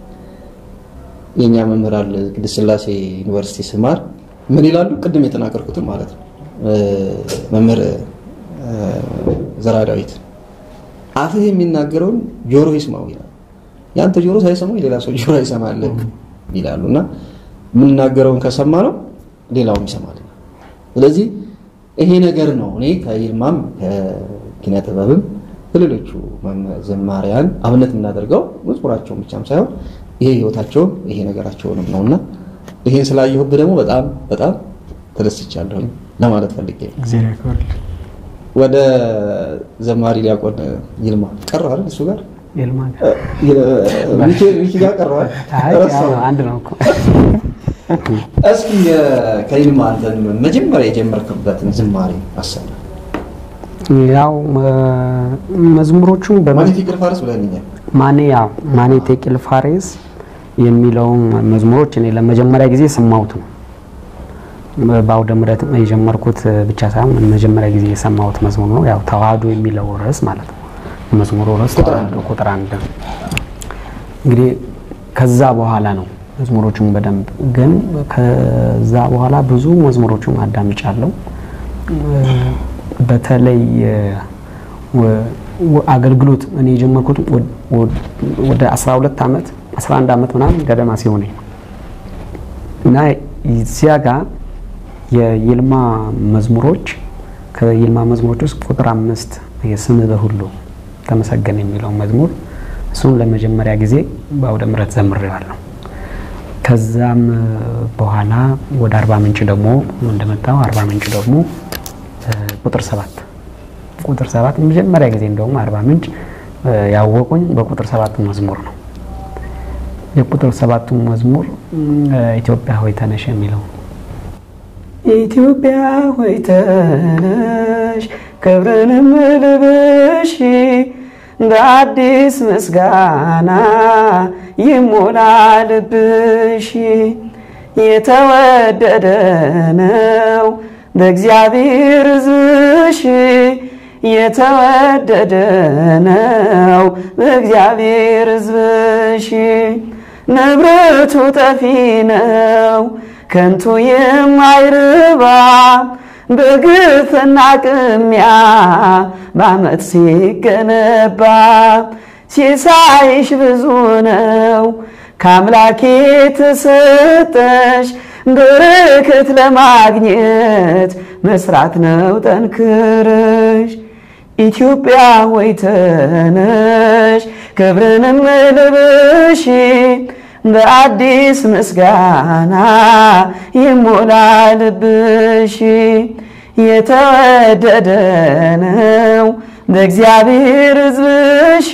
የእኛ መምህራን ቅድስት ሥላሴ ዩኒቨርሲቲ ስማር ምን ይላሉ? ቅድም የተናገርኩትን ማለት ነው። እ፣ መምህር እ፣ ዘራ ዳዊት አፍህ የሚናገረውን ጆሮ ይስማው ይላል። ያንተ ጆሮ ሳይሰማው የሌላ ሰው ጆሮ ይሰማል ይላሉ እና የምናገረውን ከሰማ ነው ሌላውም ይሰማል። ስለዚህ ይሄ ነገር ነው እኔ ከይልማም ከኪነ ጥበብም ከሌሎቹ መም- ዘማሪያን አብነት የምናደርገው መዝሙራቸውን ብቻም ሳይሆን ይሄ ህይወታቸውን ይሄ ነገራቸውንም ነው እና ይሄን ስላየሁብህ ደግሞ በጣም በጣም ተደስቻለሁ ለማለት ፈልጌ ነው። እግዚአብሔር ያክብርልህ። ወደ ዘማሪ ዲያቆን ይልማ ቀረው አይደል? እሱ ጋር ይልማ እ፣ ሚኪ- ሚኪ ጋር ቀረዋል። አይ ያው አንድ ነው እኮ እስኪ የ- ከይልማ አንተን መጀመሪያ የጀመርክበትን ዝማሬ አሰማ። ያው መዝሙሮቹ በመ- ማለት ይቅር ፋርስ ብለንኛል። ማኔ ያው ማኔ ቴቅል ፋሬስ የሚለውን መዝሙሮች እኔ ለመጀመሪያ ጊዜ ሰማሁት ነው። በአውደ ምሕረት የጀመርኩት ብቻ ሳይሆን መጀመሪያ ጊዜ የሰማሁት መዝሙር ነው። ያው ተዋህዶ የሚለው ርዕስ ማለት ነው። መዝሙሩ ርዕስ ተዋህዶ ቁጥር አንድ ነው። እንግዲህ ከዛ በኋላ ነው መዝሙሮቹን በደንብ ግን ከዛ በኋላ ብዙ መዝሙሮቹን አዳምጫለሁ። በተለይ ወ- ወ- አገልግሎት እኔ የጀመርኩት ወ- ወ- ወደ 12 ዓመት 11 ዓመት ምናምን ገደማ ሲሆነኝ ነው እና እዚያ ጋር የይልማ መዝሙሮች ከይልማ መዝሙሮች ውስጥ ቁጥር አምስት የስምህ በሁሉ ተመሰገነ የሚለው መዝሙር እሱን ለመጀመሪያ ጊዜ በአውደ ምሕረት ዘምሬዋለሁ። ከዛም በኋላ ወደ አርባ ምንጭ ደግሞ እንደመጣው አርባ ምንጭ ደግሞ እ፣ ቁጥር ሰባት ቁጥር ሰባት መጀመሪያ ጊዜ እንደውም አርባ ምንጭ እ፣ ያወቁኝ በቁጥር ሰባቱ መዝሙር ነው። የቁጥር ሰባቱ መዝሙር እ፣ ኢትዮጵያ ሆይ ተነሽ የሚለው ኢትዮጵያ ሆይ ተነሽ ክብርንም ልበሺ በአዲስ ምስጋና ይሞላ ልብሽ የተወደደ ነው በእግዚአብሔር ሕዝብሽ የተወደደ ነው በእግዚአብሔር ሕዝብሽ ንብረቱ ጠፊ ነው ከንቱ የማይረባ በግፍና ቅሚያ በዓመት ሲገነባ ሲሳይሽ ብዙ ነው ከአምላኬ ተሰጠሽ በረከት ለማግኘት መስራት ነው ጠንክረሽ ኢትዮጵያ ወይ ተነሽ ክብርንም ልብሽ በአዲስ ምስጋና ይሞላ ልብሽ የተወደደ ነው በእግዚአብሔር ሕዝብሽ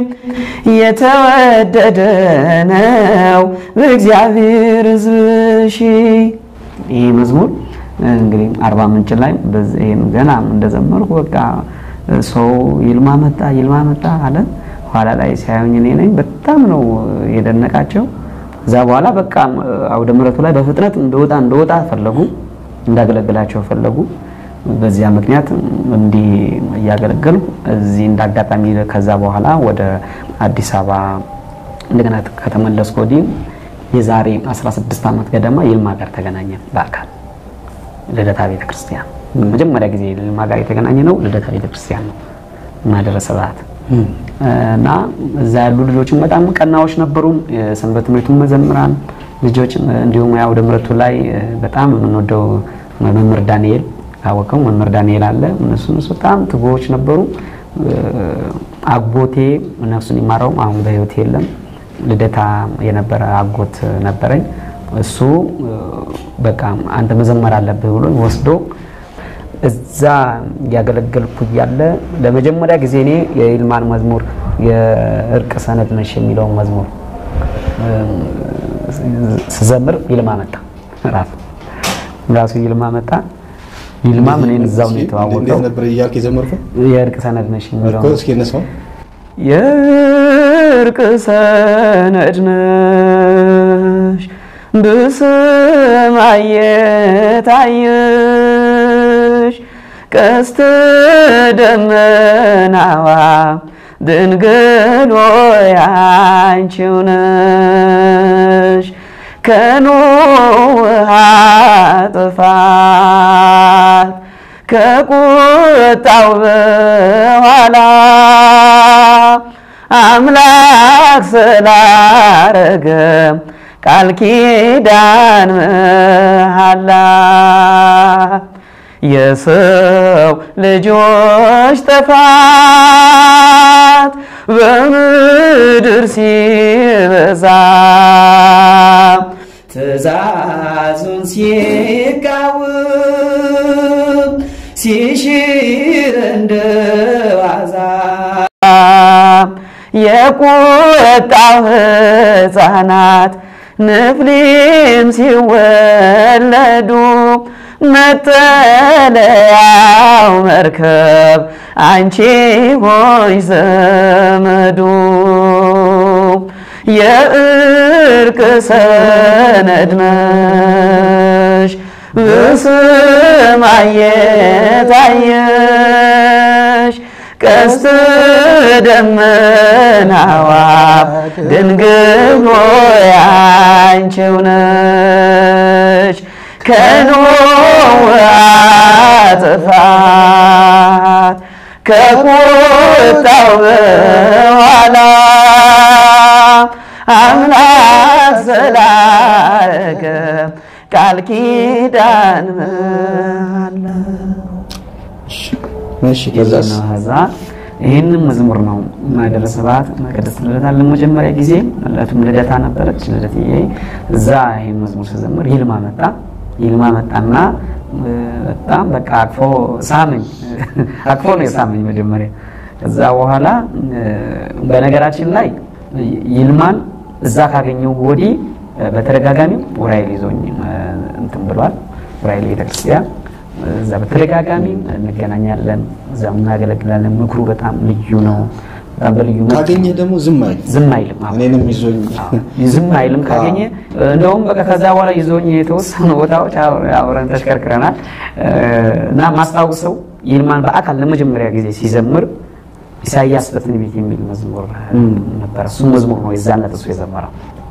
የተወደደ ነው በእግዚአብሔር ሕዝብሽ። ይህ መዝሙር እንግዲህ አርባ ምንጭ ላይ ይህን ገና እንደዘመርኩ በቃ ሰው ይልማ መጣ ይልማ መጣ አለ። ኋላ ላይ ሲያዩኝ እኔ ነኝ በጣም ነው የደነቃቸው። እዛ በኋላ በቃ አውደ ምሕረቱ ላይ በፍጥነት እንደወጣ እንደወጣ ፈለጉ፣ እንዳገለግላቸው ፈለጉ። በዚያ ምክንያት እንዲህ እያገለገልኩ እዚህ እንዳጋጣሚ ከዛ በኋላ ወደ አዲስ አበባ እንደገና ከተመለስኩ ወዲህ የዛሬ 16 ዓመት ገደማ ይልማ ጋር ተገናኘ በአካል ልደታ ቤተክርስቲያን። መጀመሪያ ጊዜ ይልማ ጋር የተገናኘ ነው ልደታ ቤተክርስቲያን ነው ማደረ ስብሐት እና እዛ ያሉ ልጆችም በጣም ቀናዎች ነበሩ። የሰንበት ትምህርቱን መዘምራን ልጆች እንዲሁም አውደ ምሕረቱ ላይ በጣም የምንወደው መምህር ዳንኤል ካወቀው መምህር ዳንኤል አለ። እነሱ እነሱ በጣም ትጉዎች ነበሩ። አጎቴ ነፍሱን ይማረው አሁን በሕይወት የለም። ልደታ የነበረ አጎት ነበረኝ። እሱ በቃ አንተ መዘመር አለብህ ብሎ ወስዶ እዛ እያገለገልኩ እያለ ለመጀመሪያ ጊዜ እኔ የይልማን መዝሙር የእርቅ ሰነድ ነሽ የሚለውን መዝሙር ስዘምር ይልማ መጣ። ራሱ ራሱ ይልማ መጣ። ይልማ ምን እዛው ነው የተዋወቀው። እንዴት ነበር እያልክ የዘመርከው? የእርቅ ሰነድ ነሽ የሚለው እኮ እስኪ እነሳው የእርቅ ሰነድ ነሽ በሰማይ የታየሽ ቀስተ ደመናዋ ድንግል ሆይ አንቺው ነሽ ከኖህ ውሃ ጥፋት ከቁጣው በኋላ አምላክ ስላረገ ቃል ኪዳን መሃላ የሰው ልጆች ጥፋት በምድር ሲበዛ ትእዛዙን ሲቃወም ሲሽር እንደ ዋዛ የቁጣው ሕፃናት ንፍሊም ሲወለዱ መጠለያው መርከብ አንቺ ሆይ ዘመዱ የእርቅ ሰነድ ነሽ በሰማይ የታየሽ ቀስተ ደመናዋ ድንግል ሆይ አንቺው ነሽ ከኖህ ጥፋት ከቁጣው በኋላ አምላክ ስላረገ ቃል ኪዳን መሃላ እሺ ከዛስ ከዛ ይህንን መዝሙር ነው ማኅደረ ስብሐት ቅድስት ልደታ ለመጀመሪያ ጊዜ እለቱም ልደታ ነበረች። ልደትዬ እዛ ይህን መዝሙር ስዘምር ይልማ መጣ። ይልማ መጣና በጣም በቃ አቅፎ ሳመኝ። አቅፎ ነው የሳመኝ መጀመሪያ። ከዛ በኋላ በነገራችን ላይ ይልማን እዛ ካገኘው ወዲህ በተደጋጋሚ ዑራኤል ይዞኝ እንትን ብሏል። ዑራኤል ቤተክርስቲያን እዛ በተደጋጋሚ እንገናኛለን፣ እዛ እናገለግላለን። ምክሩ በጣም ልዩ ነው። በጣም በልዩ መልክ ካገኘ ደግሞ ዝም አይል ዝም አይልም። አዎ። እኔንም ይዞኝ ዝም አይልም ካገኘ። እንደውም በቃ ከዛ በኋላ ይዞኝ የተወሰኑ ቦታዎች አብረ- አብረን ተሽከርክረናል እ፣ እና ማስታውሰው ይልማን በአካል ለመጀመሪያ ጊዜ ሲዘምር ኢሳይያስ በትንቢት የሚል መዝሙር ነበረ። እሱ መዝሙር ነው የዛን ዕለት እሱ የዘመረው።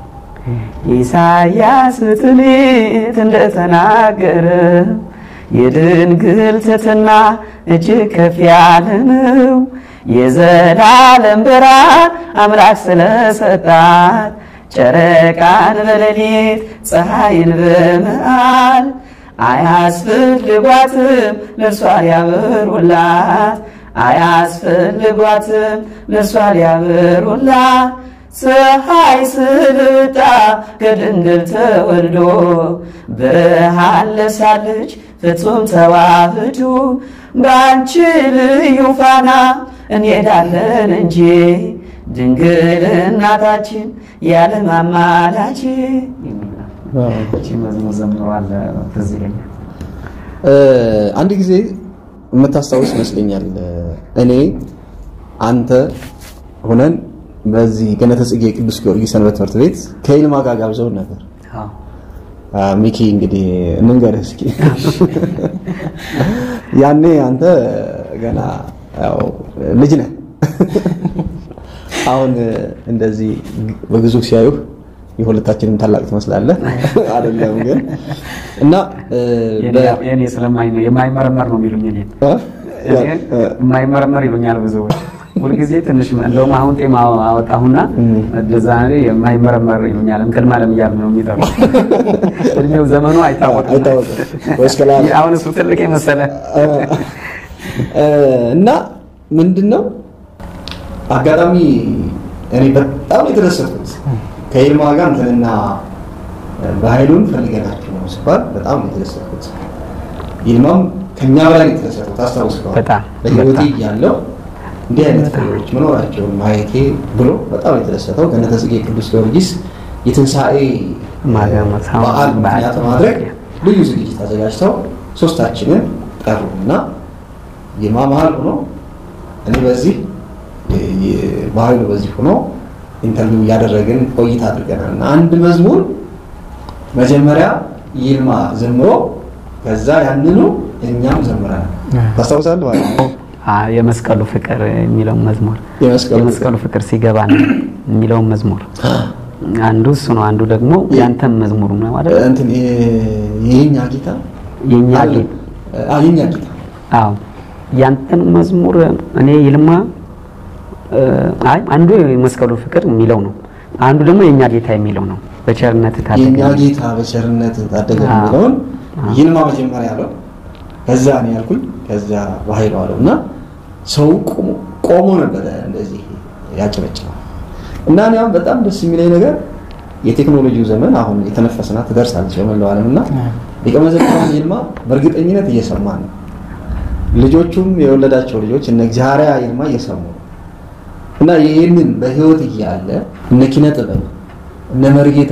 ኢሳይያስ በትንቢት እንደተናገረ የድንግል ትሕትና እጅግ ከፍ ያለ ነው። የዘላለም ብርሃን አምላክ ስለሰጣት ጨረቃን በሌሊት ፀሐይን በመዓል አያስፈልጓትም ለእርሷ ሊያበሩላት አያስፈልጓትም ለእርሷ ሊያበሩላት ፀሐይ ስልጣ ከድንግል ተወልዶ ብርሃን ለብሳለች ፍጹም ተዋህዶ በአንቺ ልዩ ፋና እንሄዳለን እንጂ ድንግል እናታችን ያለ ማማላች መዝሙር ዘምረዋል። ትዝ ይለኛል። እ፣ አንድ ጊዜ የምታስታውስ ይመስለኛል እኔ አንተ ሆነን በዚህ ገነተ ጽጌ ቅዱስ ጊዮርጊስ ሰንበት ትምህርት ቤት ከይልማ ጋር ጋብዘውን ነበር። አዎ። አ፣ ሚኪ እንግዲህ እንንገርህ እስኪ ያኔ አንተ ገና ያው ልጅ ነህ። አሁን እንደዚህ በግዙፍ ሲያዩህ የሁለታችንም ታላቅ ትመስላለህ። አይደለም ግን እና እ፣ በ- የኔ ስለማይ የማይመረመር ነው የሚሉኝ እኔን እ? እኔን የማይመረመር ይሉኛል ብዙዎች። ሁልጊዜ ትንሽ እንደውም አሁን ጤማ አወጣሁና እንደዛ እኔ የማይመረመር ይሉኛል። እንቅልም አለም እያሉ ነው የሚጠሩ። እድሜው ዘመኑ አይታወቅም። አይታወቅም ወይስ ከላይ አለ? አሁን እሱ ትልቅ የመሰለ እ፣ እና ምንድን ነው አጋጣሚ እኔ በጣም የተደሰትኩት ከይልማ ጋር እንትንና በኃይሉን ፈልገናቸው ነው ሲባል በጣም ነው የተደሰትኩት። ይልማም ከኛ በላይ ነው የተደሰተው። ታስታውስ ከሆነ በጣም፣ በህይወቴ በጣም። እያለሁ እንዲህ አይነት ፍሬዎች መኖራቸውን ማየቴ ብሎ በጣም ነው የተደሰተው። ገነተ ጽጌ ቅዱስ ጊዮርጊስ የትንሣኤ ማገመት በዓል ምክንያት በማድረግ ልዩ ዝግጅት አዘጋጅተው ሶስታችንን ጠሩ እና ይልማ መሀል ሆኖ እኔ በዚህ ባህሉ በዚህ ሆኖ ኢንተርቪው እያደረግን ቆይታ አድርገናል እና አንድ መዝሙር መጀመሪያ ይልማ ዘምሮ ከዛ ያንኑ እኛም ዘምረናል። ታስታውሳለህ ማለት ነው? አ- የመስቀሉ ፍቅር የሚለውን መዝሙር የመስቀሉ የመስቀሉ ፍቅር ሲገባ ነው የሚለውን መዝሙር አንዱ እሱ ነው። አንዱ ደግሞ ያንተም መዝሙር ነው ማለት ነው። እንትን የኛ ጌታ የኛ አለ። ጌታ አዎ፣ የኛ ጌታ አዎ ያንተን መዝሙር እኔ ይልማ እ፣ አይ አንዱ የመስቀሉ ፍቅር የሚለው ነው። አንዱ ደግሞ የኛ ጌታ የሚለው ነው። በቸርነት የኛ ታደገ ጌታ በቸርነት ታደገ አዎ። የሚለውን ይልማ መጀመሪያ ያለው ከዛ እኔ ያልኩኝ ከዛ በኃይሉ አለው እና ሰው ቆሞ ቆሞ ነበረ እንደዚህ ያጨበጭባል እና እኔ አሁን በጣም ደስ የሚለኝ ነገር የቴክኖሎጂው ዘመን አሁን የተነፈስና ትደርሳለች በመላው ዓለም እና ሊቀ መዘምራን ይልማ በእርግጠኝነት እየሰማ ነው። ልጆቹም የወለዳቸው ልጆች እነ እግዚአብሔር ይልማ እየሰሙ ነው እና ይህንን በህይወት እያለ እነ ኪነ ጥበብ እነ መርጌታ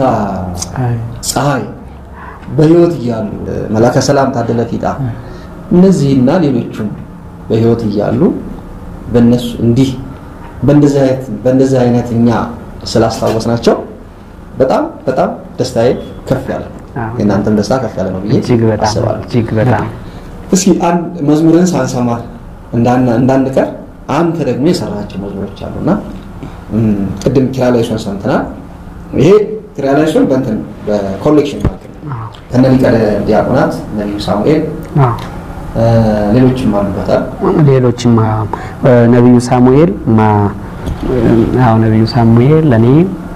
ፀሐይ በህይወት እያሉ መላከ ሰላም ታደለ ፊጣ እነዚህና ሌሎቹም በህይወት እያሉ በእነሱ እንዲህ በእንደዚህ አይነት በእንደዚህ አይነት እኛ ስላስታወስናቸው በጣም በጣም ደስታዬ ከፍ ያለ ነው። አዎ። የእናንተም ደስታ ከፍ ያለ ነው ብዬ እጅግ በጣም አስባለሁ። እጅግ በጣም እስኪ አንድ መዝሙርን ሳንሰማ እንዳን- እንዳንቀር አንተ ደግሞ የሰራቸው መዝሙሮች አሉና እም፣ ቅድም ኪራላይሶን ሰምተናል። ይሄ ኪራላይሶን በእንትን በኮሌክሽን ማለት ነው አዎ ከነ ሊቀ ዲያቆናት ነቢዩ ሳሙኤል አዎ እ፣ ሌሎችም አሉበታል። ሌሎችም አዎ፣ ነቢዩ ሳሙኤል ማ አዎ ነቢዩ ሳሙኤል ለኔ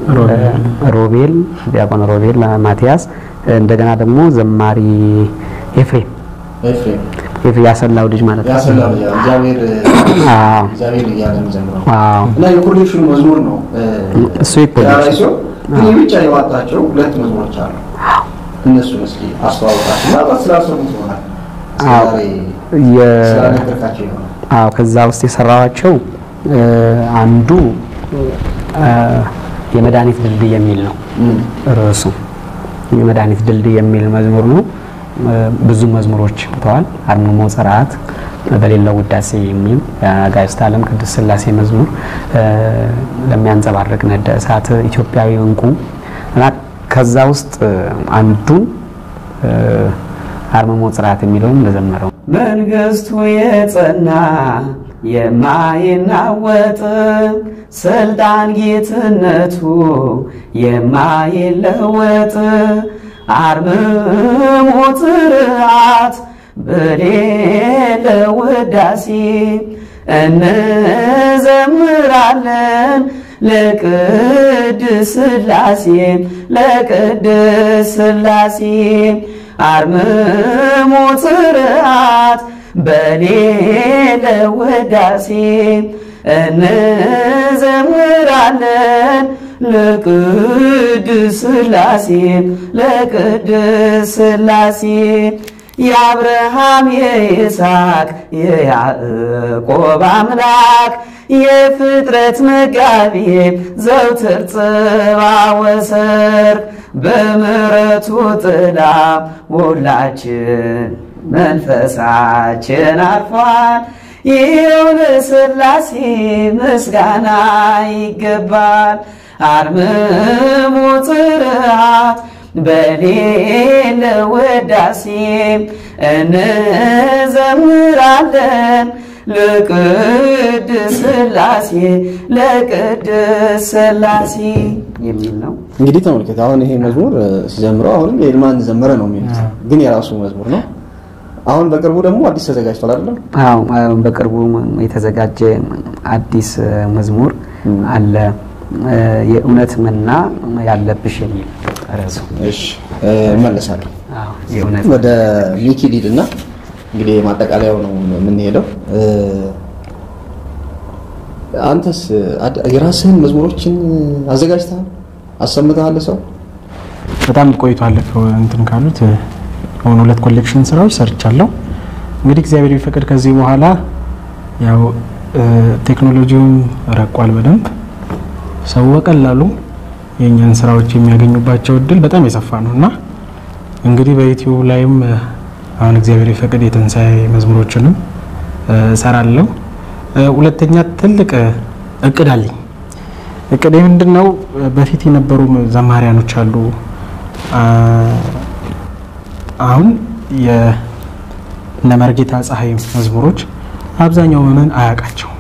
ሮቤል ዲያቆን ሮቤል ማቲያስ እንደገና ደግሞ ዘማሪ ኤፍሬም ኤፍሬም ኤፍሬም ያሰላው ልጅ ማለት ነው። ያሰላው እግዚአብሔር አዎ እግዚአብሔር እያለ የሚዘምረው አዎ እና የኮሌክሽኑ መዝሙር ነው እ፣ እሱ የኮሌክሽን ኪራላይሶን ግን የብቻ የዋጣቸው ሁለት መዝሙሮች አሉ። እነሱን እስኪ አስተዋውቃቸው። ምናልባት ስላልሰሙት ይሆናል አዎ። ዛሬ የ- ስላልነገርካቸው ይሆናል። አዎ ከዛ ውስጥ የሰራኋቸው እ፣ አንዱ እ፣ የመድኃኒት ድልድይ የሚል ነው ርዕሱ። የመድኃኒት ድልድይ የሚል መዝሙር ነው። እ፣ ብዙ መዝሙሮች ተዋል። አርምሞ ጽርዓት በሌለው ውዳሴ የሚል የአጋዕዝተ ዓለም ቅድስት ሥላሴ መዝሙር ለሚያንጸባርቅ ነደ እሳት ኢትዮጵያዊ እንቁ እና ከዛ ውስጥ አንዱን አርምሞ ጽርዓት የሚለውም ለዘመረው መንግስቱ የጸና የማይናወጥ ስልጣን ጌትነቱ የማይለወጥ አርምሞ ጽርዓት በሌለ ውዳሴ እንዘምራለን ለቅድስ ሥላሴ ለቅድስ ሥላሴ አርምሞ ጽርዓት በሌለ ውዳሴ እንዘምራለን ለቅድስ ሥላሴ ለቅድስ ሥላሴ የአብርሃም የይስሐቅ የያዕቆብ አምላክ የፍጥረት መጋቢ ዘውትር ጽባ ወሰርክ በምሕረቱ ጥላ ሁላችን መንፈሳችን አርፏል። ይኸው ለሥላሴ ምስጋና ይገባል። አርምሞ ጽርዓት በሌለ ውዳሴ እንዘምራለን ለቅድስ ሥላሴ ለቅድስ ሥላሴ የሚል ነው። እንግዲህ ተመልከት። አሁን ይሄ መዝሙር ሲዘምረው አሁንም የልማን ዘመረ ነው የሚሉት፣ ግን የራሱ መዝሙር ነው። አሁን በቅርቡ ደግሞ አዲስ ተዘጋጅቷል አይደለም? አዎ በቅርቡ የተዘጋጀ አዲስ መዝሙር አለ። የእውነት መና ያለብሽ የሚል ርዕሱ። እሺ እመለሳለሁ። አዎ የእውነት ወደ ሚኪ ሊድ እና እንግዲህ ማጠቃለያው ነው የምንሄደው። አንተስ አድ- የራስህን መዝሙሮችን አዘጋጅተሃል? አሰምተሃል? ሰው በጣም ቆይቷል እንትን ካሉት አሁን ሁለት ኮሌክሽን ስራዎች ሰርቻለሁ። እንግዲህ እግዚአብሔር ቢፈቅድ ከዚህ በኋላ ያው ቴክኖሎጂውም ረቋል በደንብ ሰው በቀላሉ የእኛን ስራዎች የሚያገኙባቸው እድል በጣም የሰፋ ነው እና እንግዲህ በዩቲዩብ ላይም አሁን እግዚአብሔር ቢፈቅድ የትንሣኤ መዝሙሮችንም እሰራለሁ። ሁለተኛ ትልቅ እቅድ አለኝ። እቅዴ ምንድን ነው? በፊት የነበሩ ዘማሪያኖች አሉ። አሁን የእነ መርጌታ ፀሐይ መዝሙሮች አብዛኛው ምዕመን አያውቃቸው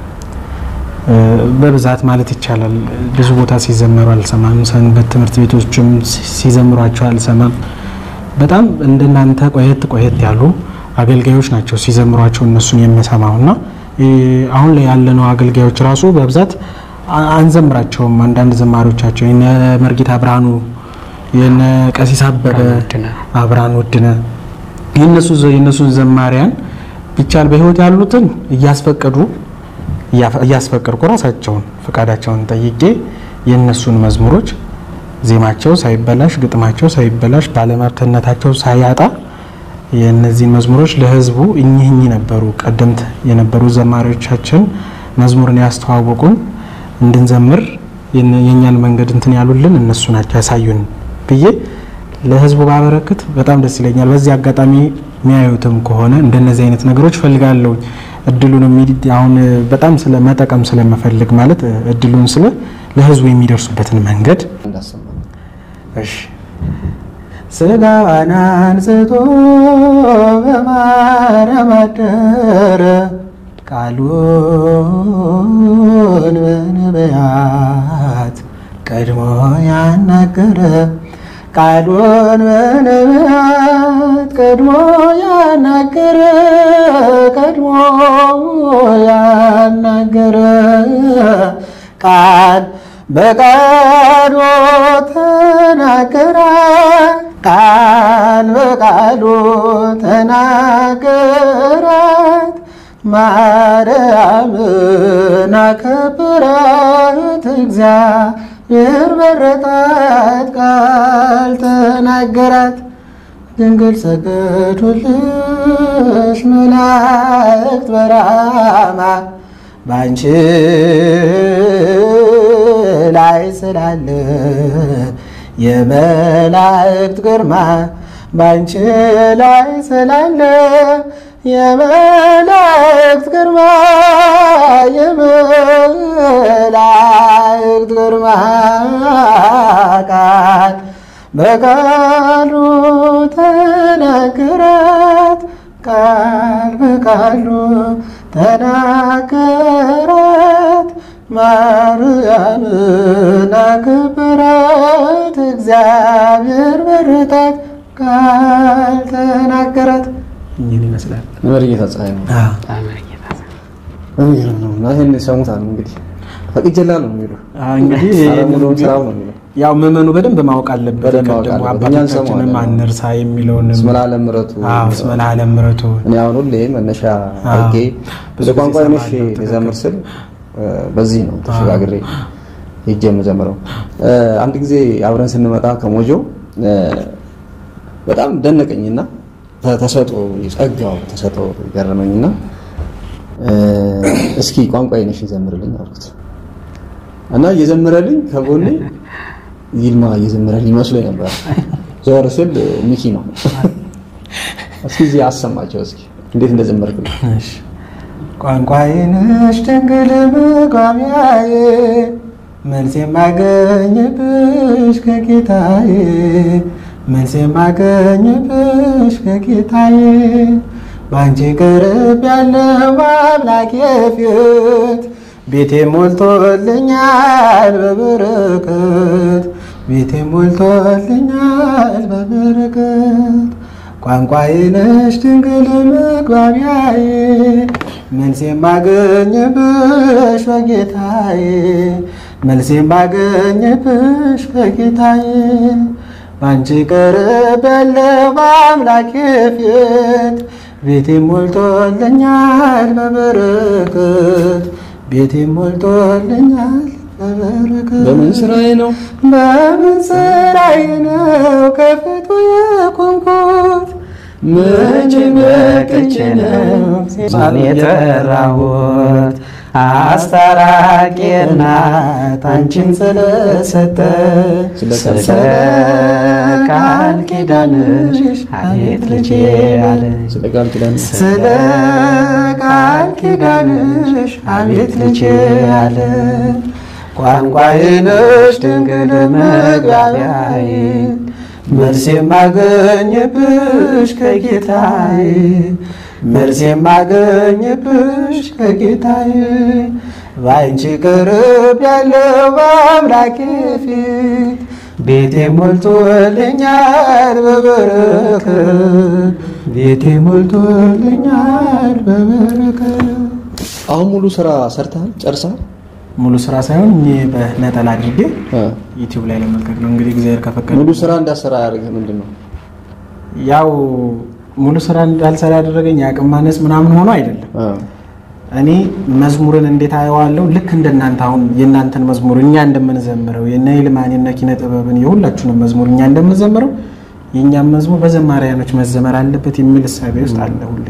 በብዛት ማለት ይቻላል። ብዙ ቦታ ሲዘመሩ አልሰማም። ሰንበት ትምህርት ቤቶችም ሲዘምሯቸው አልሰማም። በጣም እንደናንተ ቆየት ቆየት ያሉ አገልጋዮች ናቸው ሲዘምሯቸው እነሱን የምሰማው እና አሁን ላይ ያለነው አገልጋዮች ራሱ በብዛት አንዘምራቸውም። አንዳንድ ዘማሪዎቻቸው የነ መርጌታ ብርሃኑ የነ ቀሲስ አበበ አብርሃን ውድነ የነሱ የነሱ ዘማሪያን ቢቻል በህይወት ያሉትን እያስፈቀዱ እያስፈቀድኩ ራሳቸውን ፈቃዳቸውን ጠይቄ የእነሱን መዝሙሮች ዜማቸው ሳይበላሽ ግጥማቸው ሳይበላሽ ባለመብትነታቸው ሳያጣ የእነዚህን መዝሙሮች ለህዝቡ እኚህ እኚህ ነበሩ ቀደምት የነበሩ ዘማሪዎቻችን መዝሙርን ያስተዋወቁን እንድንዘምር የእኛን መንገድ እንትን ያሉልን እነሱ ናቸው ያሳዩን ብዬ ለህዝቡ ባበረክት በጣም ደስ ይለኛል። በዚህ አጋጣሚ የሚያዩትም ከሆነ እንደነዚህ አይነት ነገሮች ፈልጋለሁ እድሉን አሁን በጣም ስለ መጠቀም ስለመፈልግ ማለት እድሉን ስለ ለህዝቡ የሚደርሱበትን መንገድ እንዳሰማ እሺ ስጋዋን አንስቶ በማርያም አደረ ቃሉን በነቢያት ቀድሞ ያናገረ ቃሉን በነቢያት ቀድሞ ያናገረ ቀድሞ ያናገረ ቃል በቃሉ ተናገረ ቃል በቃሉ ተናገራት ማርያምን አከበራት እግዚአብሔር መረጣት ቃል ተናገራት ድንግል ሰገዱልሽ መላእክት በራማ ባንቺ ላይ ስላለ የመላእክት ግርማ ባንቺ ላይ ስላለ የመላእክት ግርማ የመላእክት ግርማ ቃል በቃሉ ተናገራት ቃል በቃሉ ተናገራት ማርያምን አከበራት እግዚአብሔር መረጣት ቃል ተናገራት። ይህን ይመስላል። መርጌታ ፀሐይ ነው። የሚገርም ነው እና ይህን ሰሙታል እንግዲህ ፈቅጀላ ነው የሚሉ እንግዲህ ሙሉውን ስራው ነው የሚለው ያው ምዕመኑ በደንብ ማወቅ አለበት። በደንብ ማወቅ ደግሞ አለበት። እኛ አባቶቻችንም እንሰማዋለን። አንርሳ የሚለውንም እስመ ለዓለም ምሕረቱ አዎ፣ እስመ ለዓለም ምሕረቱ እኔ አሁን ሁሌ መነሻ አዎ። አድርጌ ብዙ ብዙ ቋንቋ ጊዜ ነሽ እሰማለሁ። የዘምር ስል እ፣ በዚህ ነው ተሸጋግሬ ሄጄ የምዘምረው። እ፣ አንድ ጊዜ አብረን ስንመጣ ከሞጆ እ፣ በጣም ደነቀኝና ተ- ተሰጦ ጸጋው ተሰጦ ገረመኝና እ፣ እስኪ ቋንቋ ነሽ ዘምርልኝ አልኩት እና እየዘመረልኝ ከጎኔ ይልማ እየዘመረልኝ መስሎኝ ነበር። ዞር ስል ሚኪ ነው። እስኪ እዚህ አሰማቸው እስኪ እንዴት እንደዘመርክልኝ ቋንቋዬ ነሽ ድንግል መግባቢያዬ መልስ የማገኝብሽ ከጌታዬ መልስ የማገኝብሽ ከጌታዬ በአንቺ ቅርብ ያለው አምላኬ ፊት ቤቴ ሞልቶልኛል በበረከት ቤቴ ሞልቶልኛል በበረከት ቋንቋዬ ነሽ ድንግል መግባቢያዬ መልስ የማገኝብሽ በጌታዬ መልስ የማገኝብሽ በጌታዬ በአንቺ ቅርብ ያለው በአምላኬ ፊት ቤቴ ሞልቶልኛል በበረከት ቤቴ ሞልቶልኛል በበረከት በምን ስራዬ ነው በምን ስራዬ ነው ከፊቱ የቆምኩት? መቼ በቅቼ ነው ቃል የጠራሁት አስታራቂ እናት አንቺን ስለሰጠ ስለሰጠ ስለ ቃል ኪዳንሽ አቤት ልጄ አለ ስለ ቃል ኪዳን ስለ ቃል ኪዳንሽ አቤት ልጄ አለ ቋንቋዬ ነሽ ድንግል መግባቢያዬ መልስ የማገኝብሽ ከጌታዬ መልስ የማገኝብሽ ከጌታዬ በአንቺ ቅርብ ያለው በአምላኬ ፊት ቤቴ ሞልቶልኛል በበረከት ቤቴ ሞልቶልኛል በበረከት አሁን ሙሉ ስራ ሰርተሃል ጨርሰሃል ሙሉ ስራ ሳይሆን እኔ በነጠላ አድርጌ እ። ዩቲዩብ ላይ ለመልቀቅ ነው እንግዲህ እግዚአብሔር ከፈቀደ ሙሉ ስራ እንዳሰራ ያደርግህ ምንድን ነው ያው ሙሉ ስራ እንዳልሰራ ያደረገኝ የአቅም ማነስ ምናምን ሆኖ አይደለም እ። እኔ መዝሙርን እንዴት አየዋለሁ ልክ እንደናንተ አሁን የእናንተን መዝሙር እኛ እንደምንዘምረው የነ ይልማን የነ ኪነ ጥበብን የሁላችሁንም መዝሙር እኛ እንደምንዘምረው የእኛም መዝሙር በዘማሪያኖች መዘመር አለበት የሚል እሳቤ ውስጥ አለ ሁሌ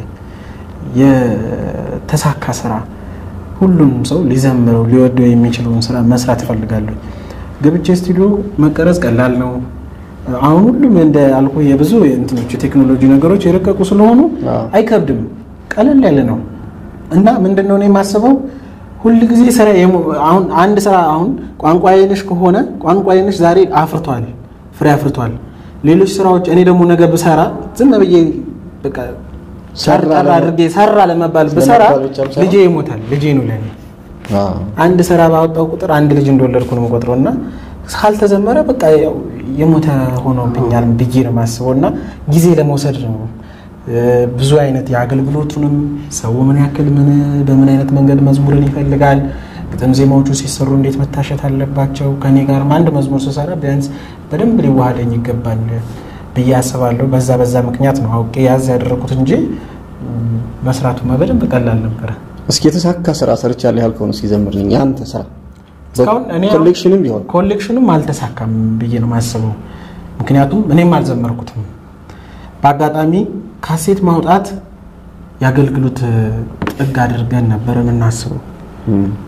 የተሳካ ስራ ሁሉም ሰው ሊዘምረው ሊወደው የሚችለውን ስራ መስራት እፈልጋለሁ ገብቼ ስቱዲዮ መቀረጽ ቀላል ነው አሁን ሁሉም እንደ አልኩ የብዙ እንትኖች የቴክኖሎጂ ነገሮች የረቀቁ ስለሆኑ አዎ። አይከብድም ቀለል ያለ ነው እና ምንድነው እኔ የማስበው ሁል ጊዜ ስራ የሙ- አሁን አንድ ስራ አሁን ቋንቋ አይነሽ ከሆነ ቋንቋ አይነሽ ዛሬ አፍርቷል ፍሬ አፍርቷል ሌሎች ስራዎች እኔ ደግሞ ነገ ብሰራ ዝም ብዬ በቃ ሰራ ጠር ለመ- አድርጌ ሰራ ለመባል ብሰራ ለመባል ብቻም ሳይሆን- ልጄ ይሞታል ልጄ ነው ለኔ አዎ። አንድ ስራ ባወጣው ቁጥር አንድ ልጅ እንደወለድኩ ነው የምቆጥረው እና ካልተዘመረ በቃ ያው የሞተ ሆኖብኛል ብዬ ነው የማስበው እና ጊዜ ለመውሰድ ነው እ፣ ብዙ አይነት የአገልግሎቱንም ሰው ምን ያክል ምን በምን አይነት መንገድ መዝሙርን ይፈልጋል ግጥም ዜማዎቹ ሲሰሩ እንዴት መታሸት አለባቸው ከኔ ጋርም አንድ መዝሙር ስሰራ ቢያንስ በደንብ ሊዋሃደኝ ይገባል ብዬ አስባለሁ በዛ በዛ ምክንያት ነው አውቄ ያዝ ያደረኩት እንጂ ም፣ መስራቱማ በደንብ ቀላል ነበረ እስኪ የተሳካ ስራ ሰርቻለሁ ያልከውን እስኪ ዘምርልኝ የአንተ ስራ እስካሁን እኔ ኮሌክሽንም ቢሆን ኮሌክሽንም አልተሳካም ብዬ ነው የማስበው። ምክንያቱም እኔም አልዘመርኩትም። በአጋጣሚ ካሴት ማውጣት የአገልግሎት ጥግ አድርገን ነበር የምናስበው። እም።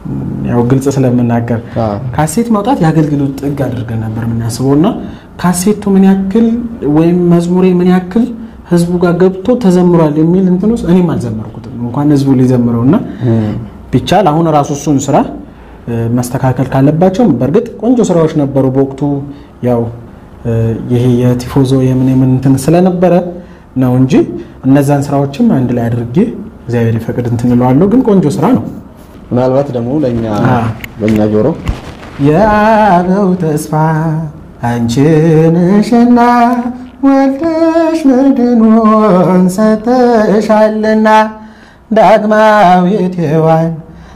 ያው ግልጽ ስለምናገር አዎ። ካሴት ማውጣት የአገልግሎት ጥግ አድርገን ነበር የምናስበው እና ካሴቱ ምን ያክል ወይም መዝሙሬ ምን ያክል ህዝቡ ጋር ገብቶ ተዘምሯል የሚል እንትን ውስጥ እኔም አልዘመርኩትም እንኳን ህዝቡ ሊዘምረው እና ቢቻል አሁን ራሱ እሱን ስራ እ፣ መስተካከል ካለባቸው በእርግጥ ቆንጆ ስራዎች ነበሩ በወቅቱ ያው እ፣ ይሄ የቲፎዞ የምን የምን እንትን ስለነበረ ነው እንጂ እነዛን ስራዎችም አንድ ላይ አድርጌ እግዚአብሔር ይፈቅድ እንትን እለዋለሁ። ግን ቆንጆ ስራ ነው። ምናልባት ደግሞ ለእኛ አዎ። በእኛ ጆሮ የአበው ተስፋ አንቺ ነሽና ወልደሽ ምድኑን ሰጥተሻልና ዳግማዊት ሔዋን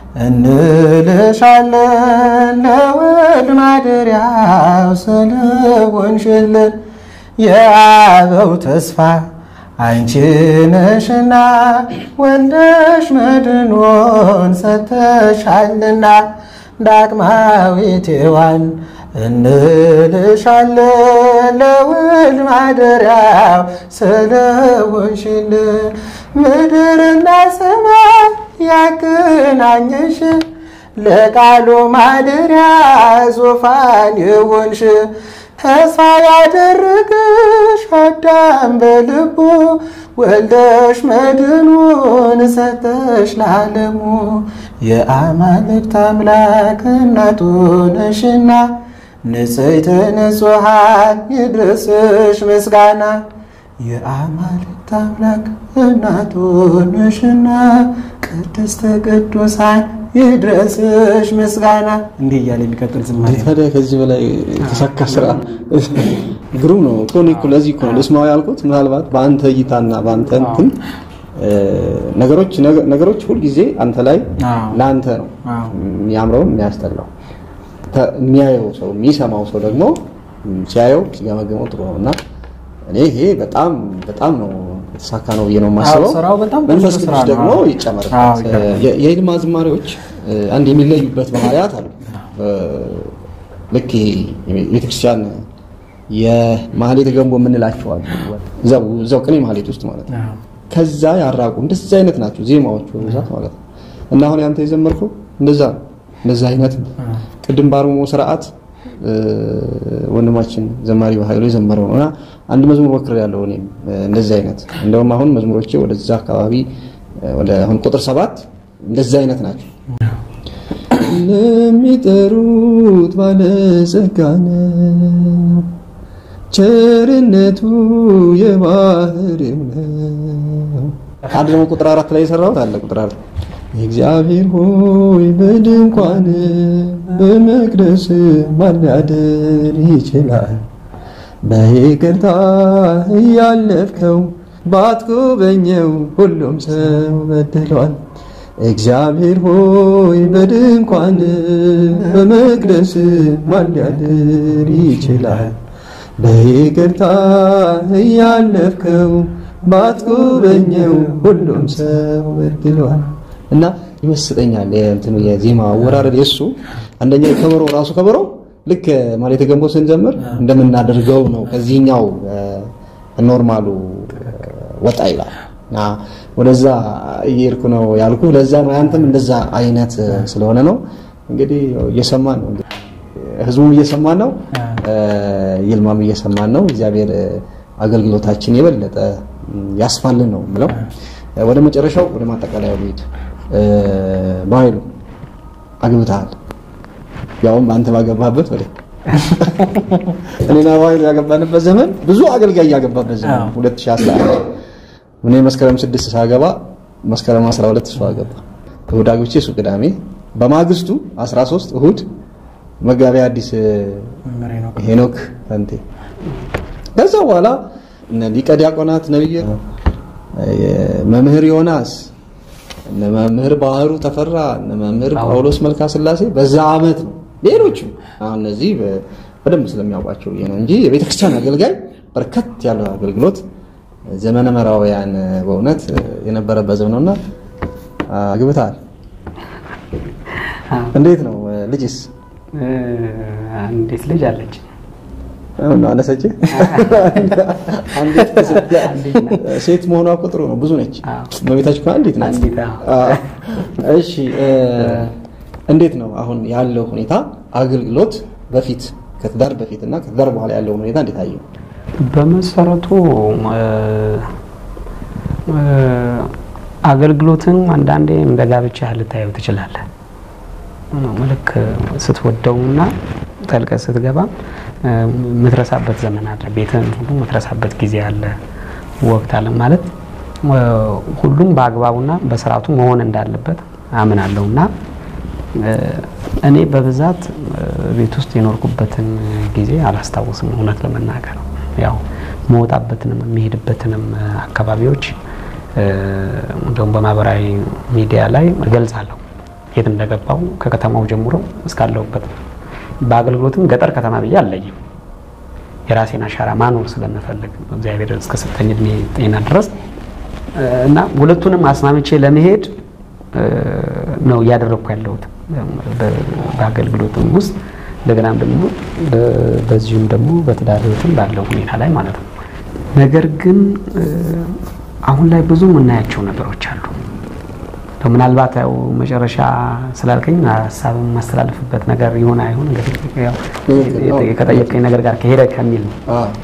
እንልሻለን ለወልድ ማደሪያው ስለሆንሽልን የአበው ተስፋ አንቺ ነሽና ወልደሽ መድኖን ሰጥተሻልና ዳግማዊት ሔዋን እንልሻለን ለወልድ ማደሪያው ስለሆንሽልን ምድርና ሰማይ ያገናኘሽ ለቃሉ ማደሪያ ዙፋን የሆንሽ ተስፋ ያደረገሽ አዳም በልቡ ወልደሽ መድኑን ሰጠሽ ለዓለሙ የአማልክት አምላክ እናቱ ነሽና ንጽሕተ ንጹሐን ይድረስሽ ምስጋና የአማልክት አምላክ እናቱ ነሽና ቅድስተ ቅዱሳን ይድረስሽ ምስጋና እንዲህ እያለ የሚቀጥል ዝማሬ ነው። ታዲያ ከዚህ በላይ የተሳካ ስራ ግሩም ነው። እኮ እኔ እኮ ለዚህ እኮ ነው ልስማው ያልኩት። ምናልባት በአንተ እይታና በአንተ እንትን እ፣ ነገሮች ነገሮች ሁልጊዜ አንተ ላይ አዎ። ለአንተ ነው አዎ። የሚያምረውን የሚያስጠላው ተ- የሚያየው ሰው የሚሰማው ሰው ደግሞ ም፣ ሲያየው ሲገመገመው ጥሩ ነው እና እኔ ይሄ በጣም በጣም ነው የተሳካ ነው ብዬ ነው የማስበው። አዎ፣ ስራው በጣም ቆንጆ መንፈስ ስራ ቅዱስ ነው። ደግሞ አዎ። አዎ፣ ይጨመርበት። ይገርማል። የ- የይልማ ዝማሬዎች እ፣ አንድ የሚለዩበት ባህሪያት አሉ። እ፣ ልክ ይሄ የቤተክርስቲያን የማህሌተ ገንቦ የምንላቸው አሉ። እዛው እዛው ቅኔ ማህሌት ውስጥ ማለት ነው። አዎ። ከዛ ያራቁ እንደዛ አይነት ናቸው ዜማዎቹ በብዛት ማለት ነው። እና አሁን ያንተ የዘመርከው እንደዛ ነው። እንደዛ አይነት ነው። ቅድም በአርምሞ ስርዓት እ፣ ወንድማችን ዘማሪ ኃይሉ የዘመረው ነው እና አንድ መዝሙር ሞክር ያለው እኔም እ፣ እንደዛ አይነት እንደውም አሁን መዝሙሮቼ ወደዛ አካባቢ እ፣ ወደ አሁን ቁጥር ሰባት እንደዛ አይነት ናቸው። ለሚጠሩት ባለጸጋ ነው ቸርነቱ የባህሪው ነው። አንድ ደግሞ ቁጥር አራት ላይ የሰራሁት አለ። ቁጥር አራት እግዚአብሔር ሆይ በድንኳን በመቅደስ ማን ሊያድር ይችላል? በይቅርታ እያለፍከው ባትጎበኘው ሁሉም ሰው በድሏል። እግዚአብሔር ሆይ በድንኳን በመቅደስ ማን ሊያድር ይችላል? በይቅርታ እያለፍከው ባትጎበኘው ሁሉም ሰው በድሏል። እና ይመስጠኛል የእንትኑ የዜማ አወራረድ የእሱ አንደኛ የከበሮ ራሱ ከበሮ ልክ ማለት ገንቦ ስንጀምር እንደምናደርገው ነው። ከዚህኛው ኖርማሉ ወጣ ይላል እና ወደዛ እየሄድኩ ነው ያልኩ። ለዛ ነው ያንተም እንደዛ አይነት ስለሆነ ነው እንግዲህ እየሰማን ነው ህዝቡም እየሰማን ነው፣ ይልማም እየሰማን ነው። እግዚአብሔር አገልግሎታችን የበለጠ ያስፋልን ነው ብለው ወደ መጨረሻው ወደ ማጠቃለያው ልሂድ። በኃይሉ አግብተሃል፣ ያውም አንተ ባገባበት ወደ እኔና በኃይሉ ያገባንበት ዘመን ብዙ አገልጋይ ያገባበት ዘመን 2011 እኔ መስከረም ስድስት ሳገባ መስከረም 12 እሱ አገባ። እሑድ አግብቼ እሱ ቅዳሜ፣ በማግስቱ 13 እሑድ መጋቢያ አዲስ ሄኖክ ፈንቴ። ከዛ በኋላ እነ ሊቀ ዲያቆናት ነብይ መምህር ዮናስ እነ መምህር ባህሩ ተፈራ እነ መምህር ጳውሎስ መልካ ስላሴ በዛ አመት ነው። ሌሎችም አሁን እነዚህ በደንብ ስለሚያውቋቸው ነው እንጂ የቤተክርስቲያን አገልጋይ በርከት ያለ አገልግሎት ዘመነ መራውያን በእውነት የነበረበት ዘመን ነውና አግብተሃል። እንዴት ነው ልጅስ? አንዲት ልጅ አለች። አነሰች ሴት መሆኗ እኮ ጥሩ ነው። ብዙ ነች። በቤታችሁ አንዲት ናት። እሺ እንዴት ነው አሁን ያለው ሁኔታ አገልግሎት በፊት ከትዳር በፊት እና ከትዳር በኋላ ያለውን ሁኔታ እንዴት አየው? በመሰረቱ አገልግሎትን አንዳንዴ እንደ ጋብቻ ልታየው ትችላለህ። ልክ ስትወደውና ጠልቀህ ስትገባ የምትረሳበት ዘመን አለ። ቤትህን ሁሉ የምትረሳበት ጊዜ አለ፣ ወቅት አለ። ማለት ሁሉም በአግባቡና በስርዓቱ መሆን እንዳለበት አምናለሁ እና እኔ በብዛት ቤት ውስጥ የኖርኩበትን ጊዜ አላስታውስም እውነት ለመናገር ያው መወጣበትንም የሚሄድበትንም አካባቢዎች እንደውም በማህበራዊ ሚዲያ ላይ እገልጻለሁ የት እንደገባው ከከተማው ጀምሮ እስካለሁበት በአገልግሎትም ገጠር ከተማ ብዬ አለይም የራሴን አሻራ ማኖር ስለምፈልግ እግዚአብሔር እስከሰጠኝ እድሜ ጤና ድረስ እና ሁለቱንም አስማምቼ ለመሄድ ነው እያደረግኩ ያለሁት በአገልግሎትም ውስጥ እንደገናም ደግሞ በዚሁም ደግሞ በትዳር ህይወትም ባለው ሁኔታ ላይ ማለት ነው። ነገር ግን አሁን ላይ ብዙ የምናያቸው ነገሮች አሉ። ምናልባት ያው መጨረሻ ስላልከኝ ሀሳብ የማስተላልፍበት ነገር ይሆን አይሆን እንግዲህ ከጠየቀኝ ነገር ጋር ከሄደ ከሚል ነው።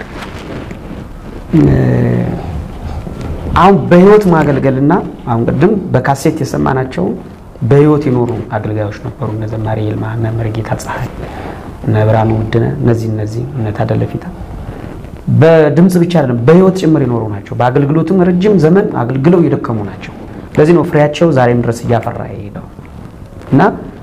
አሁን በህይወት ማገልገልና አሁን ቅድም በካሴት የሰማናቸው በህይወት የኖሩ አገልጋዮች ነበሩ። እነ ዘማሪ ይልማ፣ እነ መርጌታ ፀሐይ፣ እነ ብርሃኑ ውድነ እነዚህ እነዚህ እነ ታደለ ፊታ በድምፅ ብቻ አይደለም በህይወት ጭምር የኖሩ ናቸው። በአገልግሎትም ረጅም ዘመን አገልግለው የደከሙ ናቸው። ለዚህ ነው ፍሬያቸው ዛሬም ድረስ እያፈራ የሄደው እና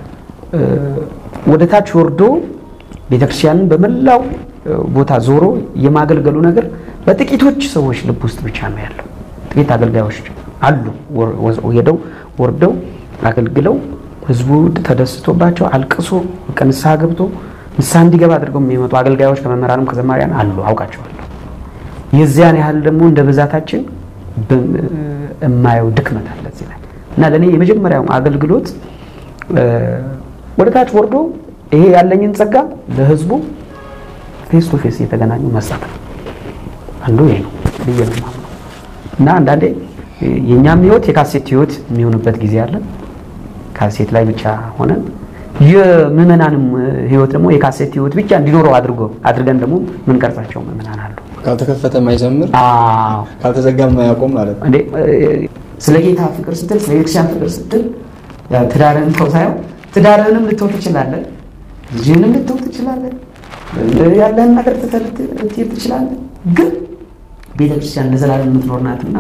ወደ ታች ወርዶ ቤተክርስቲያንን በመላው ቦታ ዞሮ የማገልገሉ ነገር በጥቂቶች ሰዎች ልብ ውስጥ ብቻ ነው ያለው። ጥቂት አገልጋዮች አሉ ሄደው ወርደው አገልግለው ህዝቡ ተደስቶባቸው አልቅሶ ንስሐ ገብቶ ንስሐ እንዲገባ አድርገው የሚመጡ አገልጋዮች ከመምህራንም ከዘማሪያን አሉ፣ አውቃቸዋለሁ። የዚያን ያህል ደግሞ እንደ ብዛታችን የማየው ድክመት አለ እዚህ ላይ እና ለእኔ የመጀመሪያው አገልግሎት ወደ ታች ወርዶ ይሄ ያለኝን ጸጋ ለህዝቡ ፌስ ቱ ፌስ እየተገናኙ መስጠት ነው። አንዱ ይሄ ነው ብዬ ነው የማምነው እና አንዳንዴ የእኛም ህይወት የካሴት ህይወት የሚሆንበት ጊዜ አለ። ካሴት ላይ ብቻ ሆነን የምዕመናንም ህይወት ደግሞ የካሴት ህይወት ብቻ እንዲኖረው አድርጎ አድርገን ደግሞ ምንቀርጻቸው ምዕመናን አሉ። ካልተከፈተ የማይዘምር ካልተዘጋ የማያቆም ማለት ነው። እንዴ ስለ ጌታ ፍቅር ስትል ስለ ቤተክርስቲያን ፍቅር ስትል ትዳርህን ተው ሳይሆን ትዳርህንም ልተው ትችላለህ፣ ልጅህንም ልተው ትችላለህ፣ ያለህን ነገር ልትሄድ ትችላለህ። ግን ቤተክርስቲያን ለዘላለም የምትኖር ናትና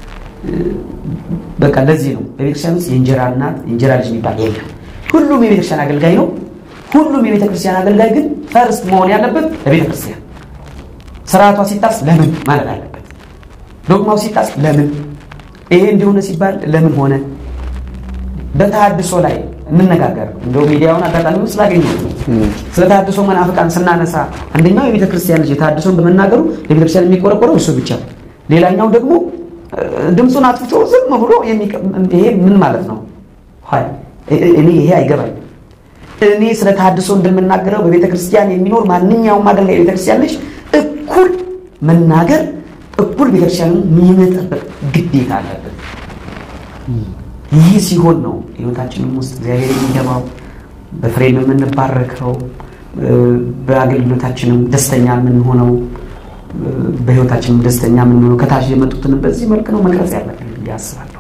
በቃ ለዚህ ነው በቤተክርስቲያን ውስጥ የእንጀራ እናት የእንጀራ ልጅ የሚባል የለም። ሁሉም የቤተክርስቲያን አገልጋይ ነው። ሁሉም የቤተክርስቲያን አገልጋይ ግን ፈርስት መሆን ያለበት ለቤተክርስቲያን ስርዓቷ ሲጣስ ለምን ማለት አለበት። ዶግማው ሲጣስ ለምን ይሄ እንዲሆነ ሲባል ለምን ሆነ። በተሃድሶ ላይ እንነጋገር። እንደው ሚዲያውን አጋጣሚ ስላገኘሁ ስለ ተሃድሶ መናፍቃን ስናነሳ አንደኛው የቤተ ክርስቲያን ልጅ ተሃድሶን በመናገሩ ለቤተክርስቲያን የሚቆረቆረው እሱ ብቻ፣ ሌላኛው ደግሞ ድምፁን አጥፍቶ ዝም ብሎ ይሄ ምን ማለት ነው? እኔ ይሄ አይገባኝ። እኔ ስለ ተሃድሶ እንደምናገረው በቤተ ክርስቲያን የሚኖር ማንኛውም አገልጋይ የቤተ ክርስቲያን ልጅ እኩል መናገር እኩል ቤተክርስቲያንን የመጠበቅ ግዴታ አለበት። ይህ ሲሆን ነው ህይወታችንም ውስጥ እግዚአብሔር የሚገባው በፍሬም የምንባረከው በአገልግሎታችንም ደስተኛ የምንሆነው በህይወታችንም ደስተኛ የምንሆነው ከታች የመጡትንም በዚህ መልክ ነው መቅረጽ ያለብን ብዬ አስባለሁ።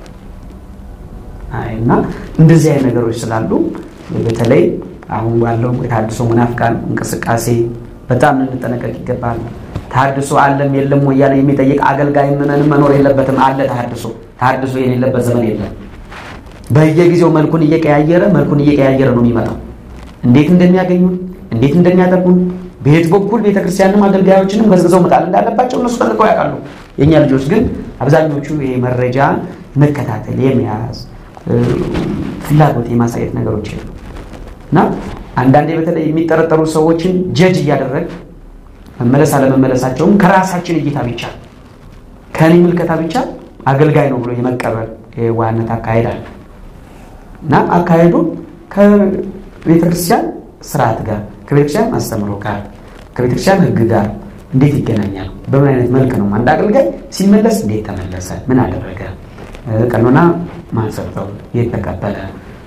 እና እንደዚህ አይነት ነገሮች ስላሉ በተለይ አሁን ባለው የተሃድሶ መናፍቃን እንቅስቃሴ በጣም ልንጠነቀቅ ይገባል። ተሃድሶ አለም የለም ወይ እያለ የሚጠይቅ አገልጋይ ምዕመንም መኖር የለበትም። አለ ተሃድሶ። ተሃድሶ የሌለበት ዘመን የለም። በየጊዜው መልኩን እየቀያየረ መልኩን እየቀያየረ ነው የሚመጣው። እንዴት እንደሚያገኙን እንዴት እንደሚያጠቁን በየት በኩል ቤተክርስቲያንም አገልጋዮችንም ገዝግዘው መጣል እንዳለባቸው እነሱ ጠንቅቀው ያውቃሉ። የእኛ ልጆች ግን አብዛኞቹ ይሄ መረጃ መከታተል የመያዝ ፍላጎት የማሳየት ነገሮች የሉ እና አንዳንዴ በተለይ የሚጠረጠሩ ሰዎችን ጀጅ እያደረግ መመለስ አለመመለሳቸውም ከራሳችን እይታ ብቻ ከኔ ምልከታ ብቻ አገልጋይ ነው ብሎ የመቀበል የዋህነት አካሄድ አለ እና አካሄዱ ከቤተክርስቲያን ስርዓት ጋር ከቤተክርስቲያን አስተምሮ ጋር ከቤተክርስቲያን ሕግ ጋር እንዴት ይገናኛል? በምን አይነት መልክ ነው አንድ አገልጋይ ሲመለስ እንዴት ተመለሰ? ምን አደረገ? ቀኖና ማን ሰጠው? የት ተቀበለ?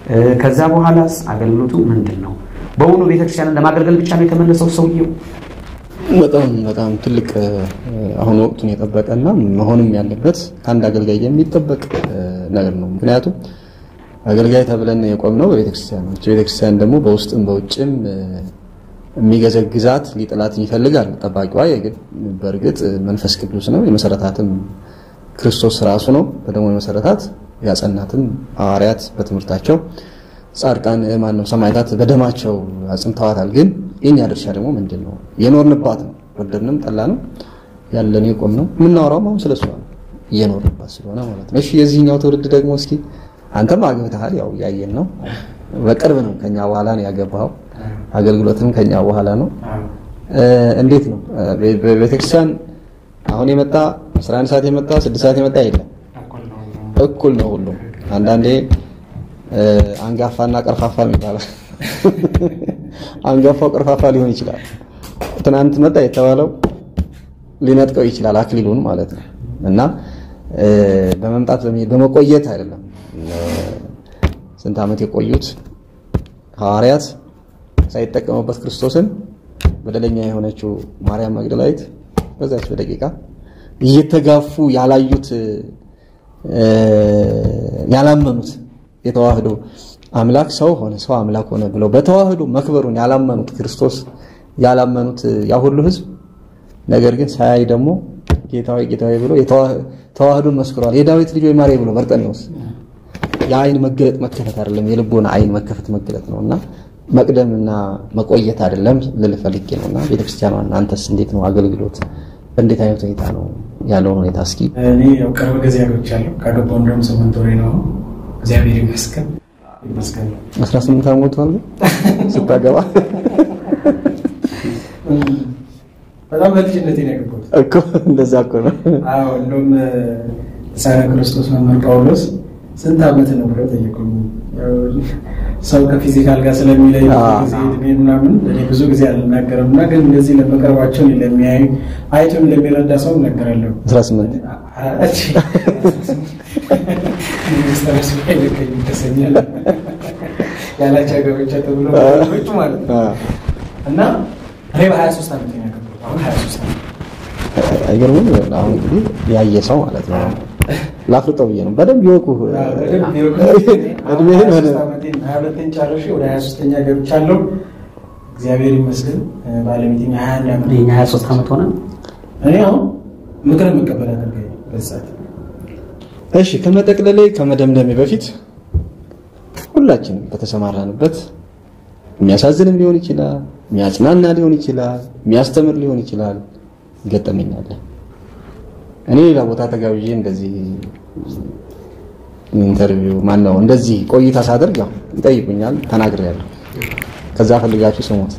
ከዛ በኋላስ አገልግሎቱ ምንድን ነው? በእውኑ ቤተክርስቲያንን ለማገልገል ብቻ ነው የተመለሰው ሰውየው? በጣም በጣም ትልቅ አሁን ወቅቱን የጠበቀና መሆንም ያለበት ከአንድ አገልጋይ የሚጠበቅ ነገር ነው። ምክንያቱም አገልጋይ ተብለን የቆምነው በቤተክርስቲያን ነው። ቤተክርስቲያን ደግሞ በውስጥም በውጭም የሚገዘግዛት ሊጥላት ይፈልጋል። ጠባቂዋ በእርግጥ መንፈስ ቅዱስ ነው። የመሰረታትም ክርስቶስ ራሱ ነው። በደሞ የመሰረታት ያጸናትም ሐዋርያት በትምህርታቸው ጻድቃን ማን ነው ሰማዕታት በደማቸው አጽንተዋታል። ግን የኛ ድርሻ ደግሞ ምንድን ነው? የኖርንባት ነው። ወደድንም ጠላንም ያለን የቆም ነው። የምናወራውም አሁን ስለሷ ነው፣ እየኖርንባት ስለሆነ ማለት ነው። እሺ የዚህኛው ትውልድ ደግሞ እስኪ አንተም አግብተሃል፣ ያው ያየን ነው። በቅርብ ነው ከኛ በኋላ ነው ያገባኸው። አገልግሎትም ከኛ በኋላ ነው። እንዴት ነው በቤተክርስቲያን አሁን የመጣ 11 ሰዓት የመጣ 6 ሰዓት የመጣ የለም፣ እኩል ነው ሁሉም። አንዳንዴ አንጋፋና ቀርፋፋ ይባላል። አንጋፋው ቀርፋፋ ሊሆን ይችላል። ትናንት መጣ የተባለው ሊነጥቀው ይችላል አክሊሉን ማለት ነው። እና በመምጣት በመቆየት አይደለም። ስንት ዓመት የቆዩት ሐዋርያት ሳይጠቀሙበት ክርስቶስን በደለኛ የሆነችው ማርያም መግደላዊት በዛች በደቂቃ እየተጋፉ ያላዩት ያላመኑት የተዋህዶ አምላክ ሰው ሆነ ሰው አምላክ ሆነ ብለው በተዋህዶ መክበሩን ያላመኑት ክርስቶስ ያላመኑት ያ ሁሉ ሕዝብ ነገር ግን ሳያይ ደግሞ ጌታዊ ጌታዊ ብሎ ተዋህዶን መስክሯል። የዳዊት ልጅ ወይ ማርያም ብሎ በርጠኔዎስ የአይን መገለጥ መከፈት አይደለም፣ የልቦና አይን መከፈት መገለጥ ነውና መቅደምና መቆየት አይደለም ልል ፈልጌ ነውና ቤተክርስቲያኗን አንተስ እንዴት ነው አገልግሎት እንዴት አይነት ሁኔታ ነው ያለውን ሁኔታ እስኪ እኔ ያው ቅርብ ጊዜ አግብቻለሁ። ካገባሁ እንደውም ስምንት ወሬ ነው። እግዚአብሔር ይመስገን ይመስገን። 18 ዓመት ሆነ ስታገባ በጣም በልጅነቴ ነው ያገባሁት እኮ እንደዛ እኮ ነው። አዎ እንደውም ሕፃነ ክርስቶስ መምህር ጳውሎስ ስንት ዓመት ነው ብለው ጠየቁኝ። ያው ሰው ከፊዚካል ጋር ስለሚለይ ብዙ ጊዜ እድሜ ምናምን እኔ ብዙ ጊዜ አልናገርም እና ግን እንደዚህ ለመቅረባቸው ለሚያዩ አይቶም ለሚረዳ ሰው እናገራለሁ። 18 ይሰኛል ያላቸው ገበቻ ተብሎ ች ማለት ነው እና እኔ በሀያ ሶስት ዓመት ነው ያገባሁት። አሁን ሀያ ሶስት ዓመት አይገርምም? አሁን እንግዲህ ያየ ሰው ማለት ነው ላፍርጠው ብዬ ነው። በደንብ ይወቁ እድሜህን ሆነ ሀያ ሁለተኛ ጨርሼ ወደ ሀያ ሶስተኛ ገብቻለሁ። እግዚአብሔር ይመስገን። ባለቤቴም የሀያ አንድ ዓመት የኛ 23 ዓመት ሆነ። እኔ አሁን ምክር የምቀበል አገልጋይ ነኝ በዚህ ሰዓት። እሺ ከመጠቅለሌ ከመደምደሜ በፊት ሁላችንም በተሰማራንበት የሚያሳዝንም ሊሆን ይችላል፣ የሚያጽናና ሊሆን ይችላል፣ የሚያስተምር ሊሆን ይችላል ገጠመኛለ። እኔ ሌላ ቦታ ተጋብዤ እንደዚህ ኢንተርቪው ማን ነው እንደዚህ ቆይታ ሳደርግ ያው ይጠይቁኛል፣ ተናግሬያለሁ። ከዛ ፈልጋችሁ ስሙት።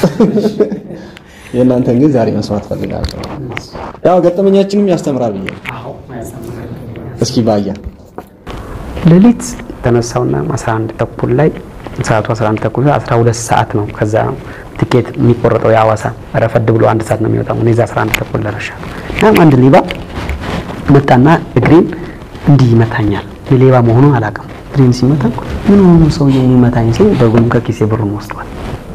የእናንተን ግን ዛሬ መስማት ፈልጋለሁ። ያው ገጠመኛችንም ያስተምራል ብዬ ነው። እስኪ ባያ ሌሊት ተነሳውና 11 ተኩል ላይ ሰዓቱ 11 ተኩል 12 ሰዓት ነው። ከዛ ትኬት የሚቆረጠው የሐዋሳ ረፈድ ብሎ አንድ ሰዓት ነው የሚወጣው። እኔ እዛ 11 ተኩል ደረሻ እና አንድ ሌባ መጣና እግሬን እንዲህ ይመታኛል። የሌባ መሆኑን አላውቅም። እግሬን ሲመታ ምን ሆኖ ሰውዬው የሚመታኝ ሲል በጉም ከኪሴ ብሩን ወስዷል።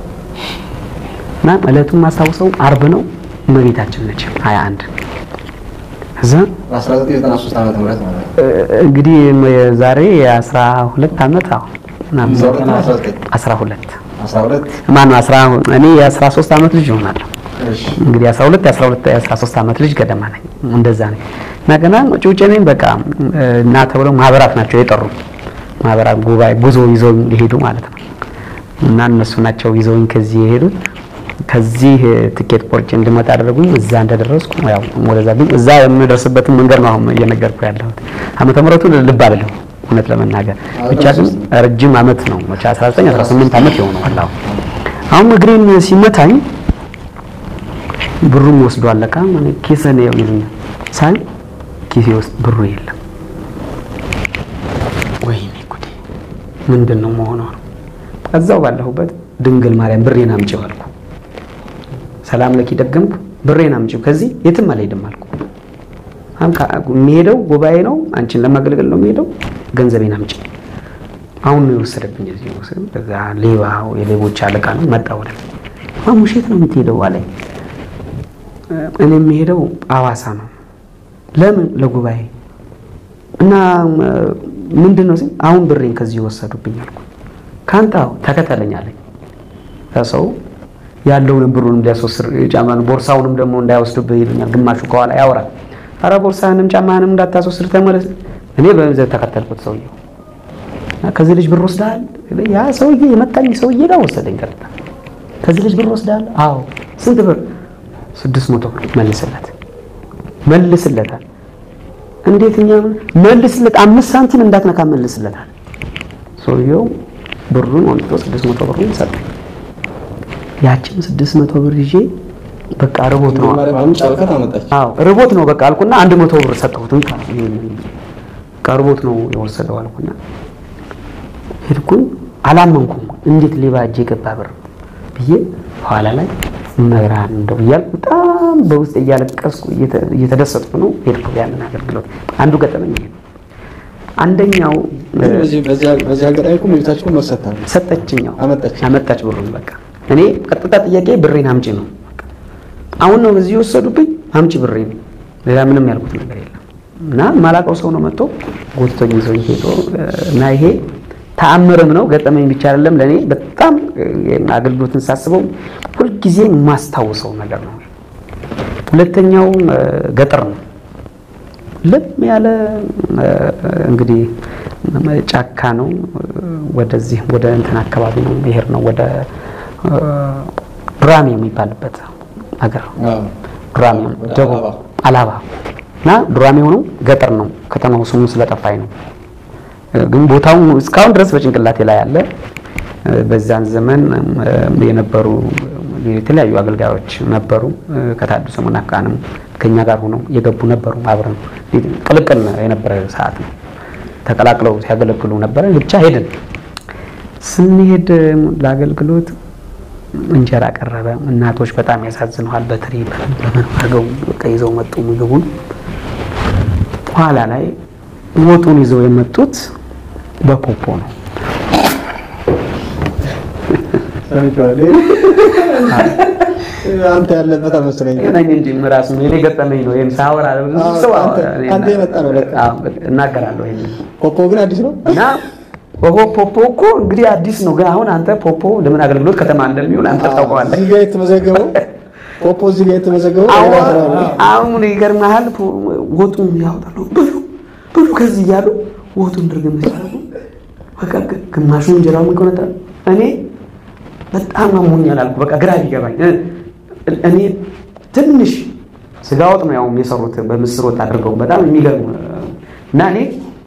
እና ዕለቱን ማስታውሰው አርብ ነው። እመቤታችን ነች 21 እዛ 1993 ዓመተ ምህረት ማለት ነው። እንግዲህ ዛሬ የአስራ ሁለት ዓመት አሁን ምናምን አስራ ሁለት 12 ማነው አስራ እኔ የአስራ ሶስት ዓመት ልጅ ይሆናለሁ። እሺ እንግዲህ የአስራ ሁለት የአስራ ሁለት የአስራ ሶስት ዓመት ልጅ ገደማ ነኝ። እንደዛ ነኝ እና ገና ጭውጭ ነኝ። በቃ እና ተብለው ማህበራት ናቸው የጠሩ ማህበራት ጉባኤ ጉዞ ይዘው የሄዱ ማለት ነው። እና እነሱ ናቸው ይዘውኝ ከዚህ የሄዱት ከዚህ ትኬት ቆርጬ እንድመጣ አደረጉኝ። እዛ እንደደረስኩ ያው ወደዛ ግን እዛ የምደርስበትን መንገድ ነው አሁን እየነገርኩ ያለሁት። ዓመተ ምሕረቱን ልብ አልልም እውነት ለመናገር ብቻ ግን ረጅም ዓመት ነው መቼ 19 18 ዓመት የሆነዋል። አሁን አሁን እግሬን ሲመታኝ ብሩም ወስዶ አለቃ እኔ ኪስህ ነው ይሉኛል። ሳይ ኪሴ ውስጥ ብሩ የለም። ወይኔ ጉዴ ምንድን ነው መሆኗ ነው። እዛው ባለሁበት ድንግል ማርያም ብሬን አምጪው አልኩ። ሰላም ለኪ ደገምኩ። ብሬን አምጪው ከዚህ የትም አልሄድም አልኩ። የሚሄደው ጉባኤ ነው፣ አንቺን ለማገልገል ነው የሚሄደው። ገንዘቤን አምጪ። አሁን ነው የወሰደብኝ። እዚህ ወሰድ በዛ ሌባ የሌቦች አለቃ ነው መጣ ወደ ማሙሽ የት ነው የምትሄደው አለኝ። እኔ የምሄደው አዋሳ ነው። ለምን? ለጉባኤ እና ምንድን ነው ሲል አሁን ብሬን ከዚህ ወሰዱብኝ አልኩ። ከአንተ አዎ ተከተለኝ አለኝ። ከሰው ያለውን ብሩንም ሊያስወስድ ጫማን ቦርሳውንም ደግሞ እንዳይወስዱብህ ይሉኛል። ግማሹ ከኋላ ያወራል። አረ ቦርሳህንም ጫማህንም እንዳታስወስድ ተመለስ። እኔ በመንዘር ተከተልኩት ሰውየው ከዚህ ልጅ ብር ወስደሃል? ያ ሰውዬ የመታኝ ሰውዬ ጋር ወሰደኝ ቀጥታ። ከዚህ ልጅ ብር ወስደሃል? አዎ። ስንት ብር? ስድስት መቶ ብር መልስለት። መልስለታል። እንዴት እኛ መልስለት፣ አምስት ሳንቲም እንዳትነካ መልስለታል። ሰውየው ብሩን ወንድቶ ስድስት መቶ ብሩን ሰጠኝ። ያችን ስድስት መቶ ብር ይዤ በቃ ርቦት ነው ጫልከት አመጣች። አዎ ርቦት ነው በቃ አልኩና አንድ መቶ ብር ሰጠሁት። እንካ በቃ ርቦት ነው የወሰደው አልኩና ሄድኩኝ። አላመንኩም። እንዴት ሌባ እጄ ገባ ብር ብዬ ኋላ ላይ መብርሃን እንደው እያልኩ በጣም በውስጥ እያለቀስኩ እየተደሰጥኩ ነው ሄድኩ። ያንን አገልግሎት አንዱ ገጠመኝ ይሄ ነው። አንደኛው በዚህ አጋጣሚ እኮ ቤታችሁን መሰታ ሰጠችኛው አመጣች አመጣች ብሩን በቃ እኔ ቀጥታ ጥያቄ ብሬን አምጪ ነው። አሁን ነው እዚህ የወሰዱብኝ፣ አምጪ ብሬን። ሌላ ምንም ያልኩት ነገር የለም። እና ማላውቀው ሰው ነው መጥቶ ጎትቶኝ ይዞ ሄዶ እና ይሄ ተአምርም ነው ገጠመኝ ብቻ አይደለም። ለእኔ በጣም አገልግሎትን ሳስበው ሁልጊዜ የማስታውሰው ነገር ነው። ሁለተኛው ገጠር ነው። ለም ያለ እንግዲህ ጫካ ነው። ወደዚህ ወደ እንትን አካባቢ ነው ብሄር ነው ወደ ዱራሜ የሚባልበት ሀገር ዱራሜ ደቡብ አላባ እና ዱራሜ ሆነው ገጠር ነው። ከተማው ስሙ ስለጠፋኝ ነው። ግን ቦታው እስካሁን ድረስ በጭንቅላቴ ላይ አለ። በዛን ዘመን የነበሩ የተለያዩ አገልጋዮች ነበሩ። ከታደሰ ሙናካንም ከኛ ጋር ሆነው የገቡ ነበሩ። አብረን ቅልቅል የነበረ ሰዓት ነው። ተቀላቅለው ሲያገለግሉ ነበረ። ብቻ ሄድን። ስንሄድ ለአገልግሎት እንጀራ ቀረበ። እናቶች በጣም ያሳዝነዋል። በትሪ በምን አድርገው በቃ ይዘው መጡ ምግቡን። ኋላ ላይ ወጡን ይዘው የመጡት በፖፖ ነው። አንተ ያለበት አመስለኝ ነኝ እንጂ ራሱ እኔ ገጠመኝ ነው። ይሄን ሳወራ ሰው አንተ የመጣ ነው ለካ። እናገራለሁ። ይሄን ፖፖ ግን አዲስ ነው እና ፖፖ ፖፖ እኮ እንግዲህ አዲስ ነው። ግን አሁን አንተ ፖፖ ለምን አገልግሎት ከተማ እንደሚውል አንተ ታውቀዋለህ። እዚህ ጋር የተመዘገበው ፖፖ እዚህ ጋር የተመዘገበው አሁን ይገርምሃል፣ ወጡን ያወጣሉ ብሉ ብሉ ከዚህ እያሉ ወጡን ድርግም ሲያደርጉ በቃ ግማሹ እንጀራውን ከሆነ እኔ በጣም አሞኛል አልኩ። በቃ ግራ ቢገባኝ እኔ ትንሽ ስጋ ወጥ ነው ያውም የሰሩት በምስር ወጥ አድርገው በጣም የሚገርም እና እኔ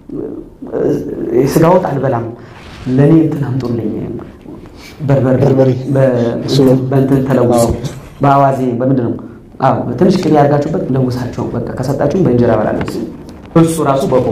ስጋ ወጥ አልበላም፣ ለእኔ እንትን አምጡልኝ በርበሬ በእንትን ተለውሶ በአዋዜ በምንድን ነው አዎ ትንሽ ቅቤ ያርጋችሁበት ለውሳቸው በቃ ከሰጣችሁም በእንጀራ በላለሁ። እሱ ራሱ በቆ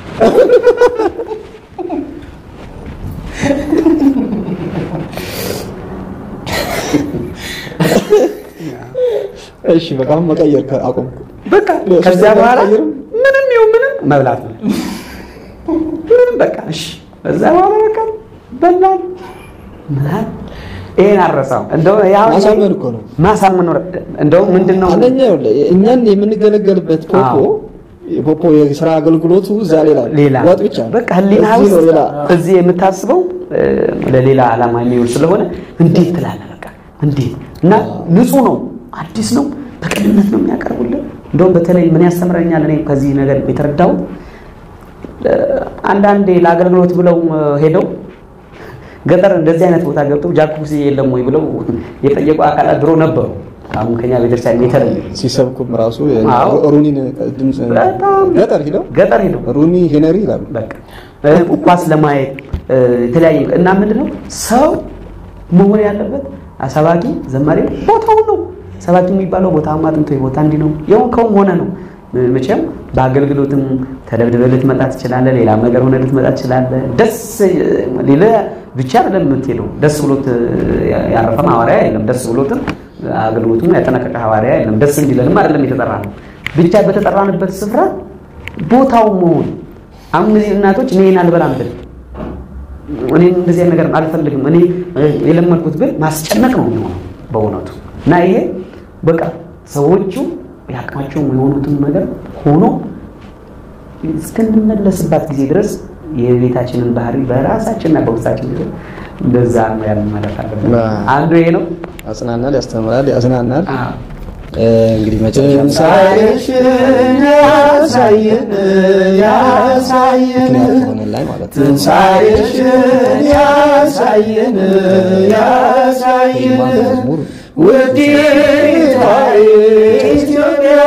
እሺ በቃ አሁን መቀየር አቆምኩ። በቃ ከዚያ በኋላ ምንም ይሁን ምንም መብላት ነው። ምንም በቃ እሺ። ከዛ በኋላ በቃ በላን ምናምን ይሄን አረሳው። እንደው ያው ማሳመን እኮ ነው ማሳመን ነው። እንደው ምንድነው አንደኛ ይኸውልህ እኛን የምንገለገልበት ፖፖ ፖፖ የስራ አገልግሎቱ እዛ ሌላ ሌላ ወጥ ብቻ ነው። በቃ ህሊና እዚህ ነው ውስጥ ሌላ እዚህ የምታስበው ለሌላ ዓላማ የሚውል ስለሆነ እንዴት ትላለህ? በቃ እንዴት እና ንጹህ ነው፣ አዲስ ነው፣ በቅንነት ነው የሚያቀርቡልን። እንደውም በተለይ ምን ያስተምረኛል እኔ ከዚህ ነገር የተረዳሁት አንዳንዴ ለአገልግሎት ብለው ሄደው ገጠር እንደዚህ አይነት ቦታ ገብተው ጃኩዚ የለም ወይ ብለው የጠየቁ አካላት ድሮ ነበሩ። አሁን ከኛ ቤተክርስቲያን የተለየ ሲሰብኩም ራሱ አዎ። ሩኒን ድምፅ በጣም ገጠር ሂደው ገጠር ሄደው ሩኒ ሄነሪ ይላሉ። በቃ ኳስ ለማየት የተለያየ እና ምንድነው ሰው መሆን ያለበት ሰባኪ ዘማሪ ቦታው ነው። ሰባኪ የሚባለው ቦታ አጥንቶ ቦታ እንዲህ ነው የሆንከውም ሆነ ነው። መቼም በአገልግሎትም ተደብድበህ ልትመጣ ትችላለህ። ሌላም ነገር ሆነ ልትመጣ ትችላለህ። ደስ ሊልህ ብቻ አይደለም የምትሄደው። ደስ ብሎት ያረፈም ሐዋርያ የለም። ደስ ብሎትም አገልግሎቱም ያጠናቀቀ ሐዋርያ የለም። ደስ እንዲለንም አይደለም የተጠራ ነው። ብቻ በተጠራንበት ስፍራ ቦታው መሆን አሁን እነዚህ እናቶች እኔን አልበላም ብል እኔ እንደዚህ አይነት ነገር አልፈልግም እኔ የለመድኩት ብል ማስጨነቅ ነው የሚሆነው በእውነቱ እና ይሄ በቃ ሰዎቹ የአቅማቸው የሆኑትን ነገር ሆኖ እስክንመለስባት ጊዜ ድረስ የቤታችንን ባህሪ በራሳችንና በውስጣችን ጊዜ እንደዛ ነው ያለን ማለት አለብን። አንዱ ይሄ ነው። ያጽናናል፣ ያስተምራል፣ ያዝናናል። አዎ። እንግዲህ መጨረሻ ትንሣኤሽን ያሳየን ያሳየን ምክንያት ሆነን ላይ ማለት ነው። ትንሣኤሽን ያሳየን ያሳየን መዝሙር ውዲቷ ኢትዮጵያ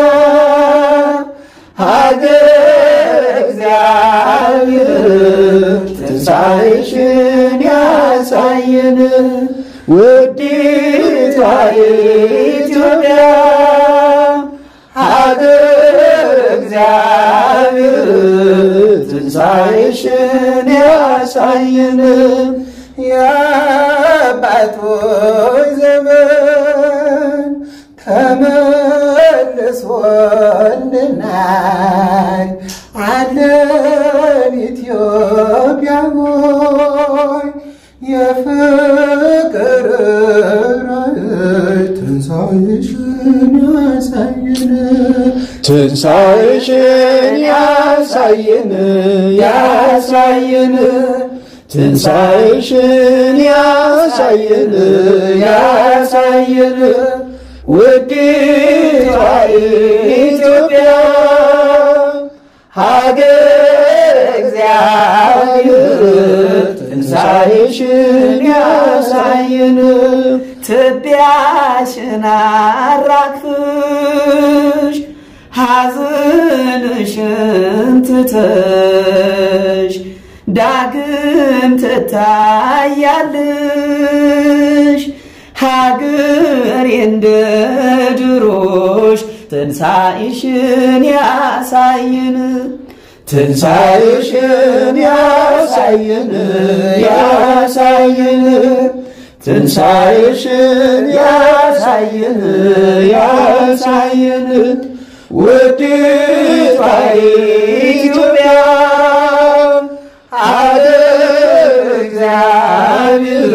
ሀገር እግዚአብሔር ትንሣኤሽን ያሳየን ውዲቷ ኢትዮጵያ ሀገር እግዚአብሔር ትንሣኤሽን ያሳየን የአባቶች ዘመን ተመልሶልናል አለን ኢትዮጵያ ሆይ የፍቅር ራእይ ትንሣኤሽን ያሳየን ትንሣኤሽን ያሳየን ያሳየን ትንሣኤሽን ያሳየን ያሳየን ውዲቷ ኢትዮጵያ ሀገር እግዚአብሔር ትንሣኤሽን ያሳየን ትቢያሽን አራግፍሽ ሐዘንሽን ትተሽ ዳግም ትታያለሽ ሀገር እንደ ድሮሽ ትንሣኤሽን ያሳየን ትንሣኤሽን ያሳየን ያሳየን ትንሣኤሽን ያሳየን ያሳየን ውዲቷ ኢትዮጵያ ሀገር እግዚአብሔር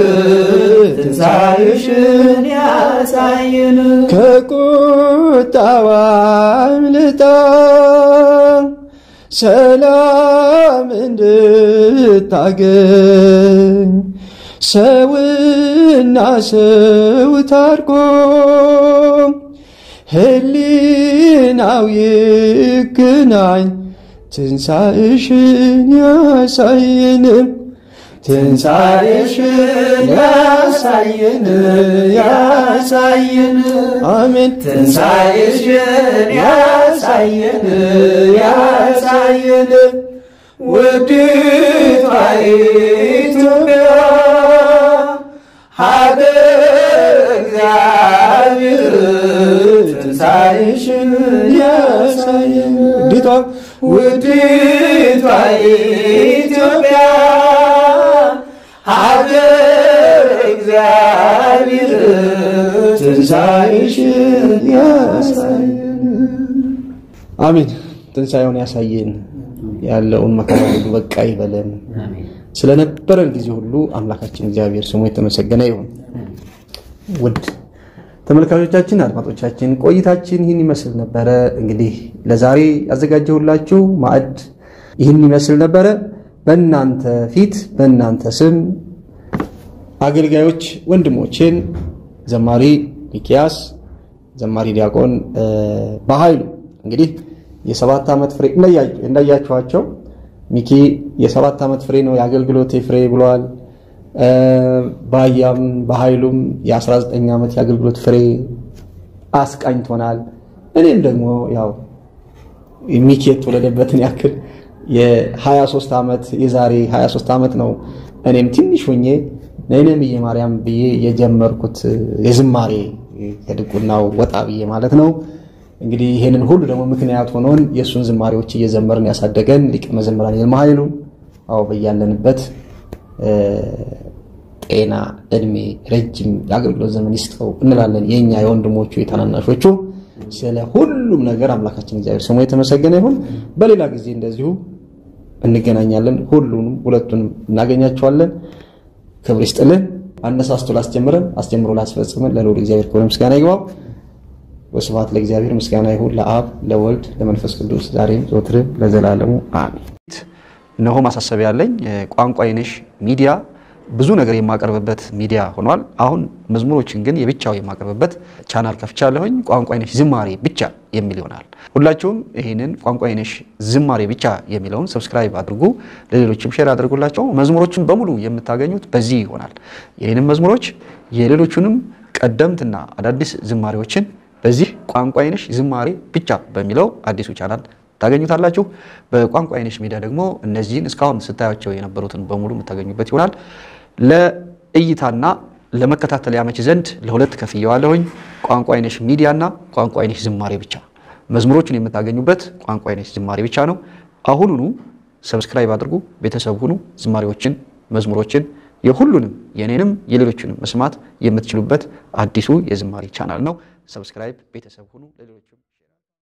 ትንሣኤሽን ያሳየን ከቁጣዋ አምልጣ ሰላም እንድታገኝ ሰውና ሰው ታርቆ ህሊናው ይገናኝ ትንሣኤሽን ያሳየን ትንሣኤሽን ያሳየን ያሳየን አሜን ትንሣኤሽን ያሳየን ያሳየን ውዲቷ ኢትዮጵያ ሀገር እግዚአብሔር ትንሣኤሽን ያሳየን ውዲቷ ውዲቷ ኢትዮጵያ ሀገር እግዚአብሔር ትንሣኤሽን ያሳየን አሜን። ትንሣኤውን ያሳየን፣ ያለውን መከራ ሁሉ በቃ ይበለን። ስለነበረን ጊዜ ሁሉ አምላካችን እግዚአብሔር ስሙ የተመሰገነ ይሁን። ውድ ተመልካቾቻችን፣ አድማጮቻችን ቆይታችን ይህን ይመስል ነበረ። እንግዲህ ለዛሬ ያዘጋጀሁላችሁ ማዕድ ይህን ይመስል ነበረ። በእናንተ ፊት በእናንተ ስም አገልጋዮች ወንድሞቼን ዘማሪ ሚኪያስ፣ ዘማሪ ዲያቆን በኃይሉ እንግዲህ የሰባት ዓመት ፍሬ እንዳያችኋቸው ሚኪ የሰባት ዓመት ፍሬ ነው የአገልግሎቴ ፍሬ ብለዋል። ባያም በኃይሉም የ19 ዓመት የአገልግሎት ፍሬ አስቃኝቶናል። እኔም ደግሞ ያው ሚኪ የተወለደበትን ያክል የ23 ዓመት የዛሬ 23 ዓመት ነው እኔም ትንሽ ሆኜ ነይነምዬ ማርያም ብዬ የጀመርኩት የዝማሬ ከድቁናው ወጣ ብዬ ማለት ነው። እንግዲህ ይሄንን ሁሉ ደግሞ ምክንያት ሆኖን የእሱን ዝማሬዎች እየዘመርን ያሳደገን ሊቀ መዘምራን ይልማ ኃይሉ አዎ በያለንበት ጤና፣ እድሜ፣ ረጅም የአገልግሎት ዘመን ይስጠው እንላለን። የእኛ የወንድሞቹ የታናናሾቹ ስለ ሁሉም ነገር አምላካችን እግዚአብሔር ስሙ የተመሰገነ ይሁን። በሌላ ጊዜ እንደዚሁ እንገናኛለን። ሁሉንም ሁለቱንም እናገኛቸዋለን። ክብር ይስጥልን። አነሳስቶ ላስጀምረን አስጀምሮ ላስፈጽመን ለልዑል እግዚአብሔር ክብር ምስጋና ይግባው። ወስብሐት ለእግዚአብሔር። ምስጋና ይሁን ለአብ ለወልድ ለመንፈስ ቅዱስ ዛሬም ዘወትርም ለዘላለሙ አሜን። እነሆ ማሳሰቢያ ያለኝ ቋንቋ አይነሽ ሚዲያ ብዙ ነገር የማቀርብበት ሚዲያ ሆኗል። አሁን መዝሙሮችን ግን የብቻው የማቀርብበት ቻናል ከፍቻለሁኝ። ቋንቋ አይነሽ ዝማሬ ብቻ የሚል ይሆናል። ሁላችሁም ይህንን ቋንቋ አይነሽ ዝማሬ ብቻ የሚለውን ሰብስክራይብ አድርጉ፣ ለሌሎችም ሼር አድርጉላቸው። መዝሙሮችን በሙሉ የምታገኙት በዚህ ይሆናል። ይህንን መዝሙሮች የሌሎቹንም ቀደምትና አዳዲስ ዝማሬዎችን በዚህ ቋንቋ አይነሽ ዝማሬ ብቻ በሚለው አዲሱ ቻናል ታገኙታላችሁ። በቋንቋ አይነሽ ሚዲያ ደግሞ እነዚህን እስካሁን ስታያቸው የነበሩትን በሙሉ የምታገኙበት ይሆናል። ለእይታና ለመከታተል ያመች ዘንድ ለሁለት ከፍየዋለሁኝ። ቋንቋ አይነሽ ሚዲያና ቋንቋ አይነሽ ዝማሬ ብቻ። መዝሙሮቹን የምታገኙበት ቋንቋ አይነሽ ዝማሬ ብቻ ነው። አሁኑኑ ሰብስክራይብ አድርጉ፣ ቤተሰብ ሁኑ። ዝማሬዎችን፣ መዝሙሮችን የሁሉንም የኔንም የሌሎችንም መስማት የምትችሉበት አዲሱ የዝማሬ ቻናል ነው። ሰብስክራይብ ቤተሰብ ሁኑ። ለሌሎችም